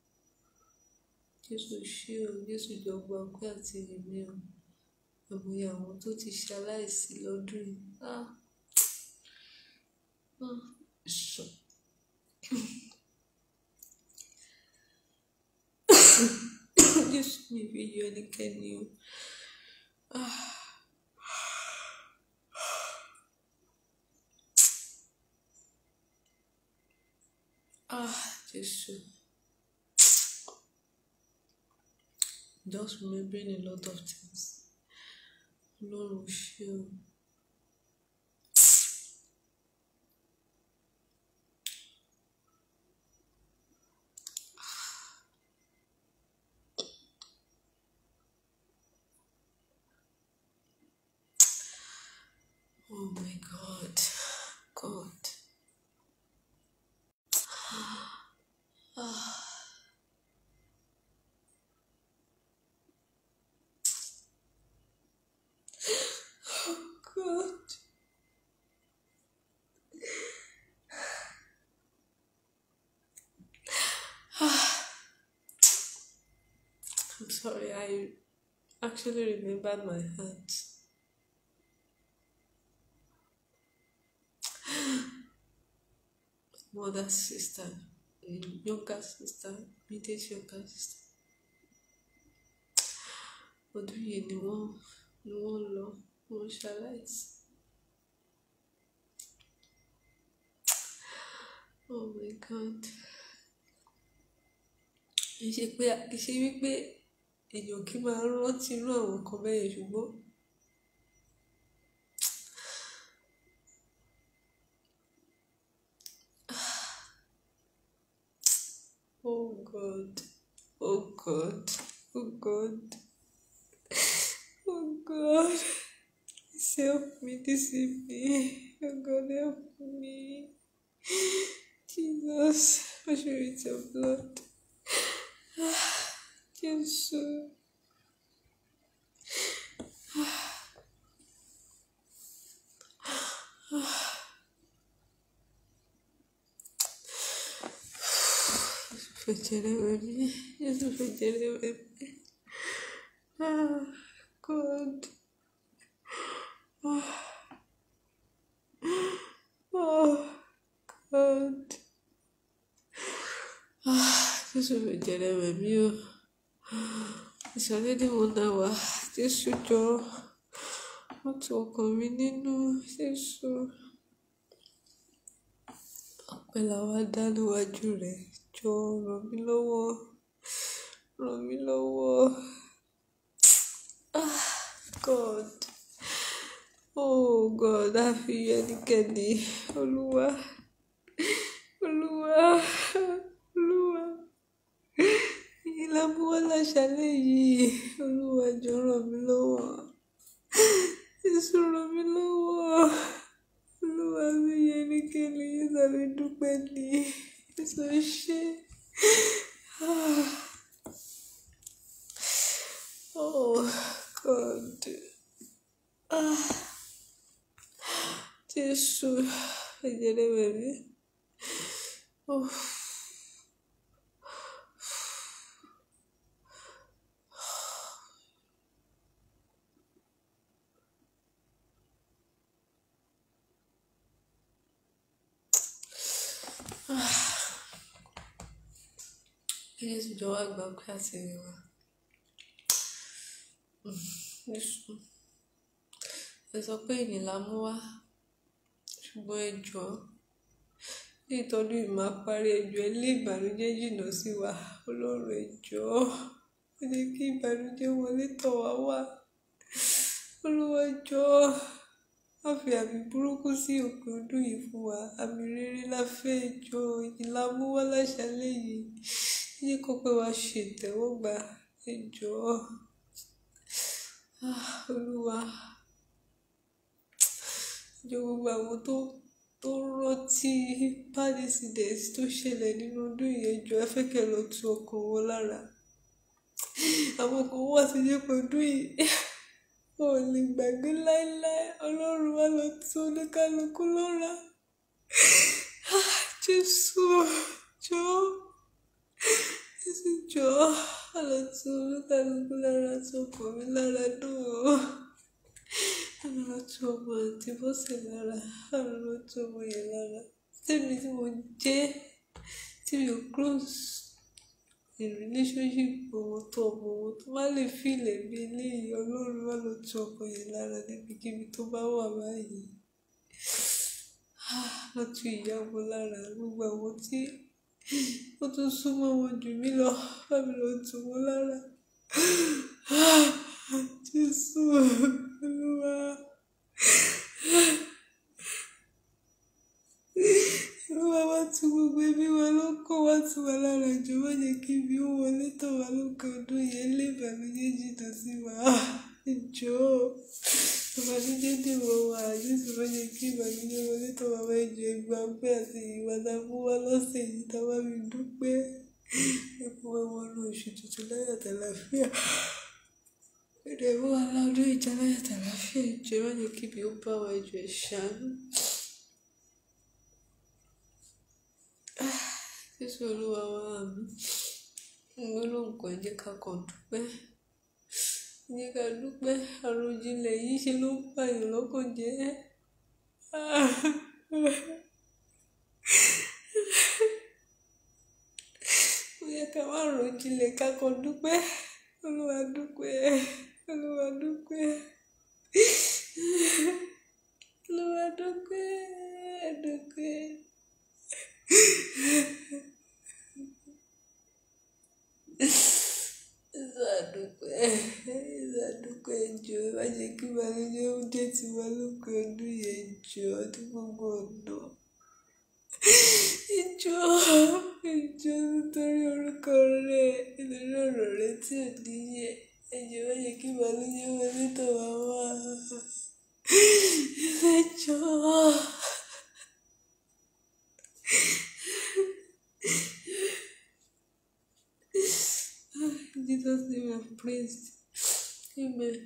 [SPEAKER 1] jésù ṣé o jésù jọ̀gbọ́n ọpẹ́ àti èmi o àmọye àwọn tó ti ṣaláìsí lọ́dún yìí ah ah sùn. jésù mi fi yọ ẹnikẹ́ni o ah. Ah, Jésù. Just remembering a lot of things. Ọlọ́run ṣé o. Oh my God. God. Ah. God. I'm sorry, I actually remembered my hands. Mother, sister, mm, younger sister, immediate younger sister. Ọdún yìí ni wọ́n ni wọ́n lọ, wọ́n ṣaláìsí. Oh my God. Kì í ṣe pé kì í ṣe wípé èèyàn kì í máa rántí irú àwọn nǹkan bẹ́ẹ̀ yẹn ṣùgbọ́n oh God, oh God, oh God, oh God. Please help me this evening. Oh God, help me. Jesus, wash me with your blood. Jesus. Ah. fẹ̀jẹ̀rẹ̀ wẹ̀ mí Jésù fẹ̀jẹ̀rẹ̀ wẹ̀ mí ah God ah oh God ah Jésù fẹ̀jẹ̀rẹ̀ wẹ̀ mí o ìsọ̀lẹ̀ ni mo náà wá Jésù jọ wọ́n tu ọkàn mi nínú Jésù ọpẹ́ làwa dá níwájú rẹ̀ jọ ràn mí lọ́wọ́ ràn mí lọ́wọ́ ah God oh God àfi ẹnikẹ́ni olúwa olúwa olúwa ìlànà wọn láṣálẹ́ yìí olúwa jọ ràn mí lọ́wọ́ Jésù ràn mí lọ́wọ́ olúwa mi ẹnikẹ́ni Jésù àmì dúpẹ́ ní Jésù ṣe ah oh God ah Jésù fẹ̀jẹ̀rẹ̀ wẹ̀ mí oh. Jésù jọ wá gba pé àtìrìn wa Jésù ẹ sọ pé ìyìn la mú wá ṣùgbọ́n ẹ jọ̀ọ́ ní ìtọ́jú ìmọ̀ parí ẹjọ́ ẹ lé ìbànújẹ́ jìnnà sí wa Ọlọ́run ẹ jọ̀ọ́ ó jẹ́ kí ìbànújẹ́ wọlé tọ̀ wá wá Olúwa jọ̀ọ́ má fi àmì burúkú sí òpin ọdún yìí fún wa àmì rere la fẹ́ jọ ìyìn la mú wá láṣálẹ́ yìí yíyí kó pé wá ṣe ìtẹ́wọ́gbà ẹ jọ̀ọ́ ah Olúwa jọ gbogbo àwọn tó tó rántí bad incident tó ṣẹlẹ̀ nínú ọdún yìí jọ ẹ fẹ́ kẹ́ lọ tu ọkàn wọn lára àwọn kan wà sí yẹpẹ ọdún yìí wọn ò lè gbàgbé láéláé Ọlọ́run wá lọ tu oníkálukú lọ́ra Jésù jọ Jésù jọ wá lọ tu oníkálukú lára tu ọkàn mi lára dùn ó lọ tu ọmọ àti bọ́sẹ̀ lára lọ tu ọmọ yẹn lára tèmi tí mo jẹ́ tí mi ò close in relationship ọmọ tó ọmọ wọn tó bá lè fi ilẹ̀ bí eléyìí ọlọ́run wá lọ tu ọkọ yẹn lára níbikíbi tó bá wà báyìí lọ tu ìyá ọmọ lára gbogbo àwọn tí wọ́n tún súnmọ́ wọn jù mí lọ bá mi lọ tù wọ́n lára Jésù Olúwa. Olúwa wá tu gbogbo ẹbí wa ló kó wá tu wá lára jù má jẹ́ kí ibi ó wọlé tọ̀ wá lókè ọdún yẹn lé ìbànújẹ́ jìnnà sí wa ìjọ ìbànújẹ́ dèrò wa Jésù má jẹ́ kí ìbànújẹ́ wọlé tọ̀ wá wá ìjọ ìgbà pé àti ìwà tá a mú wá lọ́sẹ̀ yìí tá a bá mi dúpẹ́ ẹ̀kọ́ wa wọnú oṣù tuntun láyọ̀ àtàlàfíà èdè ìwọ aládùn ìjà láyọ̀ àtàlàfíà ìjọ má jẹ́ kí ibi ó bá wa ìjọ ìṣàánú. Jésù Olúwa wa mi mo ló ń kọ́ ẹ jẹ́ ká kàn dúpẹ́ ẹ jẹ́ ká dúpẹ́ àròjinlẹ̀ yìí ṣe ló ń pààyàn lọ́kàn jẹ́ ó yẹ ká má ròjinlẹ̀ ká kàn dúpẹ́ Olúwa dúpẹ́ Olúwa dúpẹ́ Olúwa dúpẹ́ dúpẹ́. ìsàdùpẹ́ ìsàdùpẹ́ jọ má jẹ́ kí ìbànújẹ́ ó jẹ́ tiwa lópin ọdún yẹn jọ ní gbogbo ọ̀nà ìjọ ìjọ nítorí orúkọ rẹ nítorí ọ̀rọ̀ rẹ tí ò níyẹ ẹjọ má jẹ́ kí ìbànújẹ́ wọlé tọ̀ wá wá ìjọ. Jesus name I have praised. Amen.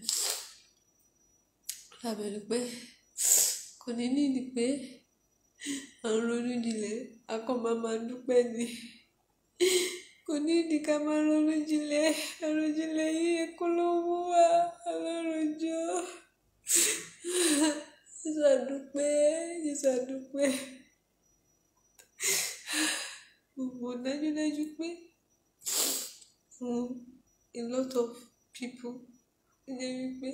[SPEAKER 1] Lábẹ̀rẹ̀ pé kò ní nídìí pé à ń ronú jinlẹ̀ a kàn máa máa dúpẹ́ ni. kò ní ìdí ká máa ronú jinlẹ̀ àròjinlẹ̀ yìí kó ló mú wá ọlọ́run jọ jésù àdúpẹ́ jésù àdúpẹ́ gbogbo dájúdájú pé fún a lot of people ó jẹ́ wípé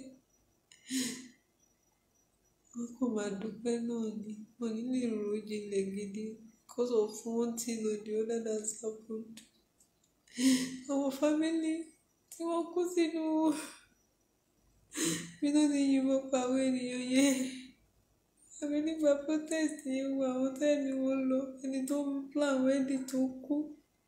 [SPEAKER 1] wọ́n kò máa dúpẹ́ náà ni wọ́n ní lè rò jinlẹ̀ gidi because of one thing or the other that's happened àwọn fámìlì tí wọ́n kú sínú bí wọ́n ti yìnbọn pa àwọn ènìyàn yẹn àbí nígbà protest yẹn wo àwọn tẹ́ẹ̀mí wọn lọ ẹni tó ń plan wedding tó kú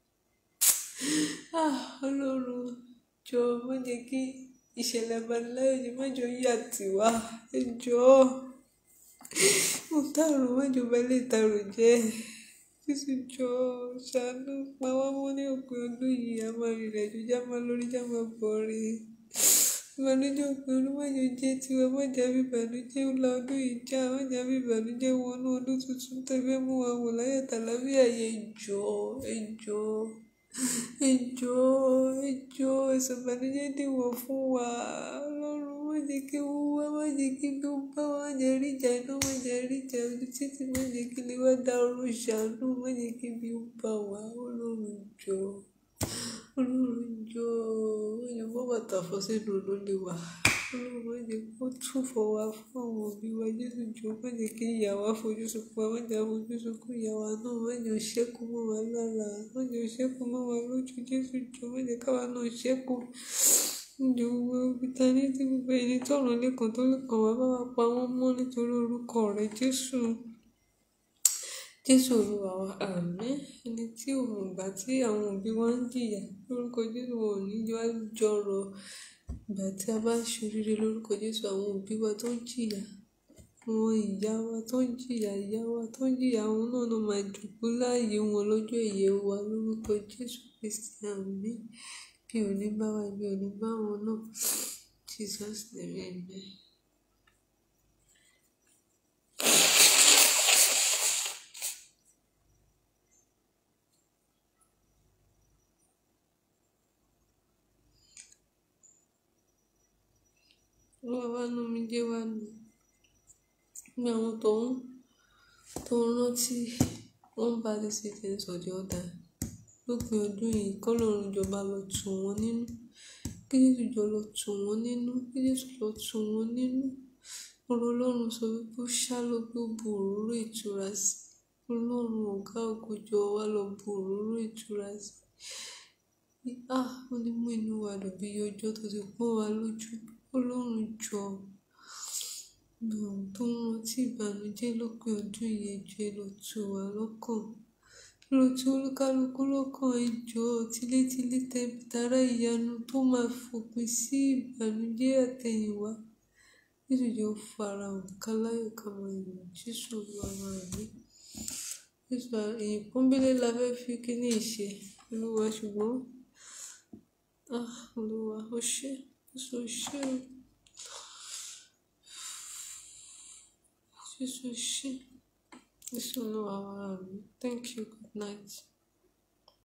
[SPEAKER 1] ah ọlọ́run jọ má jẹ́ kí ìṣẹ̀lẹ̀ abaniláyọ̀ yìí má jọ yà tiwa ẹ jọ̀ọ́ mo tààrọ̀ má jọ bá lè tààrọ̀ jẹ́ jésù jọ ṣàánú pa wá mọ́ ní òpin ọdún yìí a máa rìnrìn àjò já máa lórí já máa bọ̀ rí ìbànújẹ́ òpin ọdún má jọ jẹ́ tiwa má jẹ́ bí ìbànújẹ́ ńlá ọdún yìí já má jẹ́ bí ìbànújẹ́ wọnú ọdún tuntun tẹ́fẹ́ mú wa wò láyé tàlàfíà yẹ jọ ẹ jọ ẹ jọ ẹ jọ ẹ̀sùn ìbànújẹ́ dìwọ̀ fún wa ọlọ́run má jẹ́ kí wọ́n wá má jẹ́ kí bí ó bá wá jẹ́ rí ìjà iná má jẹ́ rí ìjà ojú títí má jẹ́ kí lè wá dá ọrùn ṣàánú má jẹ́ kí bí ó bá wá ọlọ́run jọ ọlọ́run jọ má jẹ́ bọ́ bàtà fọ́ sínú olólè wa ọlọ́run má jẹ́ kó tún fọwọ́ fún àwọn òbí wa jésù jọ má jẹ́ kí ìyá wa fojú sunkún wa má jẹ́ fojú sunkún ìyá wa náà má jẹ́ ṣẹ́kù mọ́ wa lára má jẹ́ ṣẹ́kù mọ́ wa lójú jésù jọ má jẹ́ káwa náà ṣẹ́kù ǹjẹ́ gbogbo ibi ta ní tí gbogbo ẹni tọ̀rọ̀ lẹ́kàn tó lẹ́kàn wá bá wa pa wọ́n mọ́ nítorí orúkọ rẹ̀ jésù jésù olúwa wa àmín ẹni tí òun ìgbà tí àwọn òbí wa ń jìyà lórúkọ jésù wọn ò ní wá jọrọ ìgbà tí a bá ṣoríire lórúkọ jésù àwọn òbí wa tó ń jìyà àwọn ìyá wa tó ń jìyà ìyá wa tó ń jìyà àwọn náà ló máa jòkó láàyè wọn lọ́jọ́ ìyè wa lórúkọ jésù kristi àmín bí ò ní bá wa bí ò ní bá wọn náà jesus name amen. olúwa wá nú mi jẹ́ wá nù ní àwọn tó ń tó ń rántí wọ́n bá lè ṣe things for the other lópin ọdún yìí kọ́lọ́run jọba lọ tù wọ́n nínú kí jésù jọ lọ tù wọ́n nínú kí jésù lọ tù wọ́n nínú ọ̀rọ̀ ọlọ́run sọ wípé ó ṣá ló gbé bu òróró ìtura sí ọlọ́run ọ̀gá ògo jọ wá lọ bu òróró ìtura sí ah ó ní mú inú wa dùn bí ọjọ́ tó ti pọ́n wa lójú ọlọ́run jọ gbọ̀n tó ń rántí ìbànújẹ́ lópin ọdún yìí ẹjọ́ ẹ lọ tù wá lọ́kàn lọ tù olúkálukú lọ́kàn ẹjọ́ tilétilé tẹbi tará ìyanu tó máa fòpin sí ìbànújẹ́ àtẹ̀yìnwá jésù jẹ́ ó farahàn káláyọ̀ ká máa yọ̀ jésù olúwa mi jésù èyí pọ́nbélé la fẹ́ fi kíní ìṣe olúwa ṣùgbọ́n ah olúwa ó ṣe jésù ó ṣe o. Jesus, Jesus, no, thank you. Good night.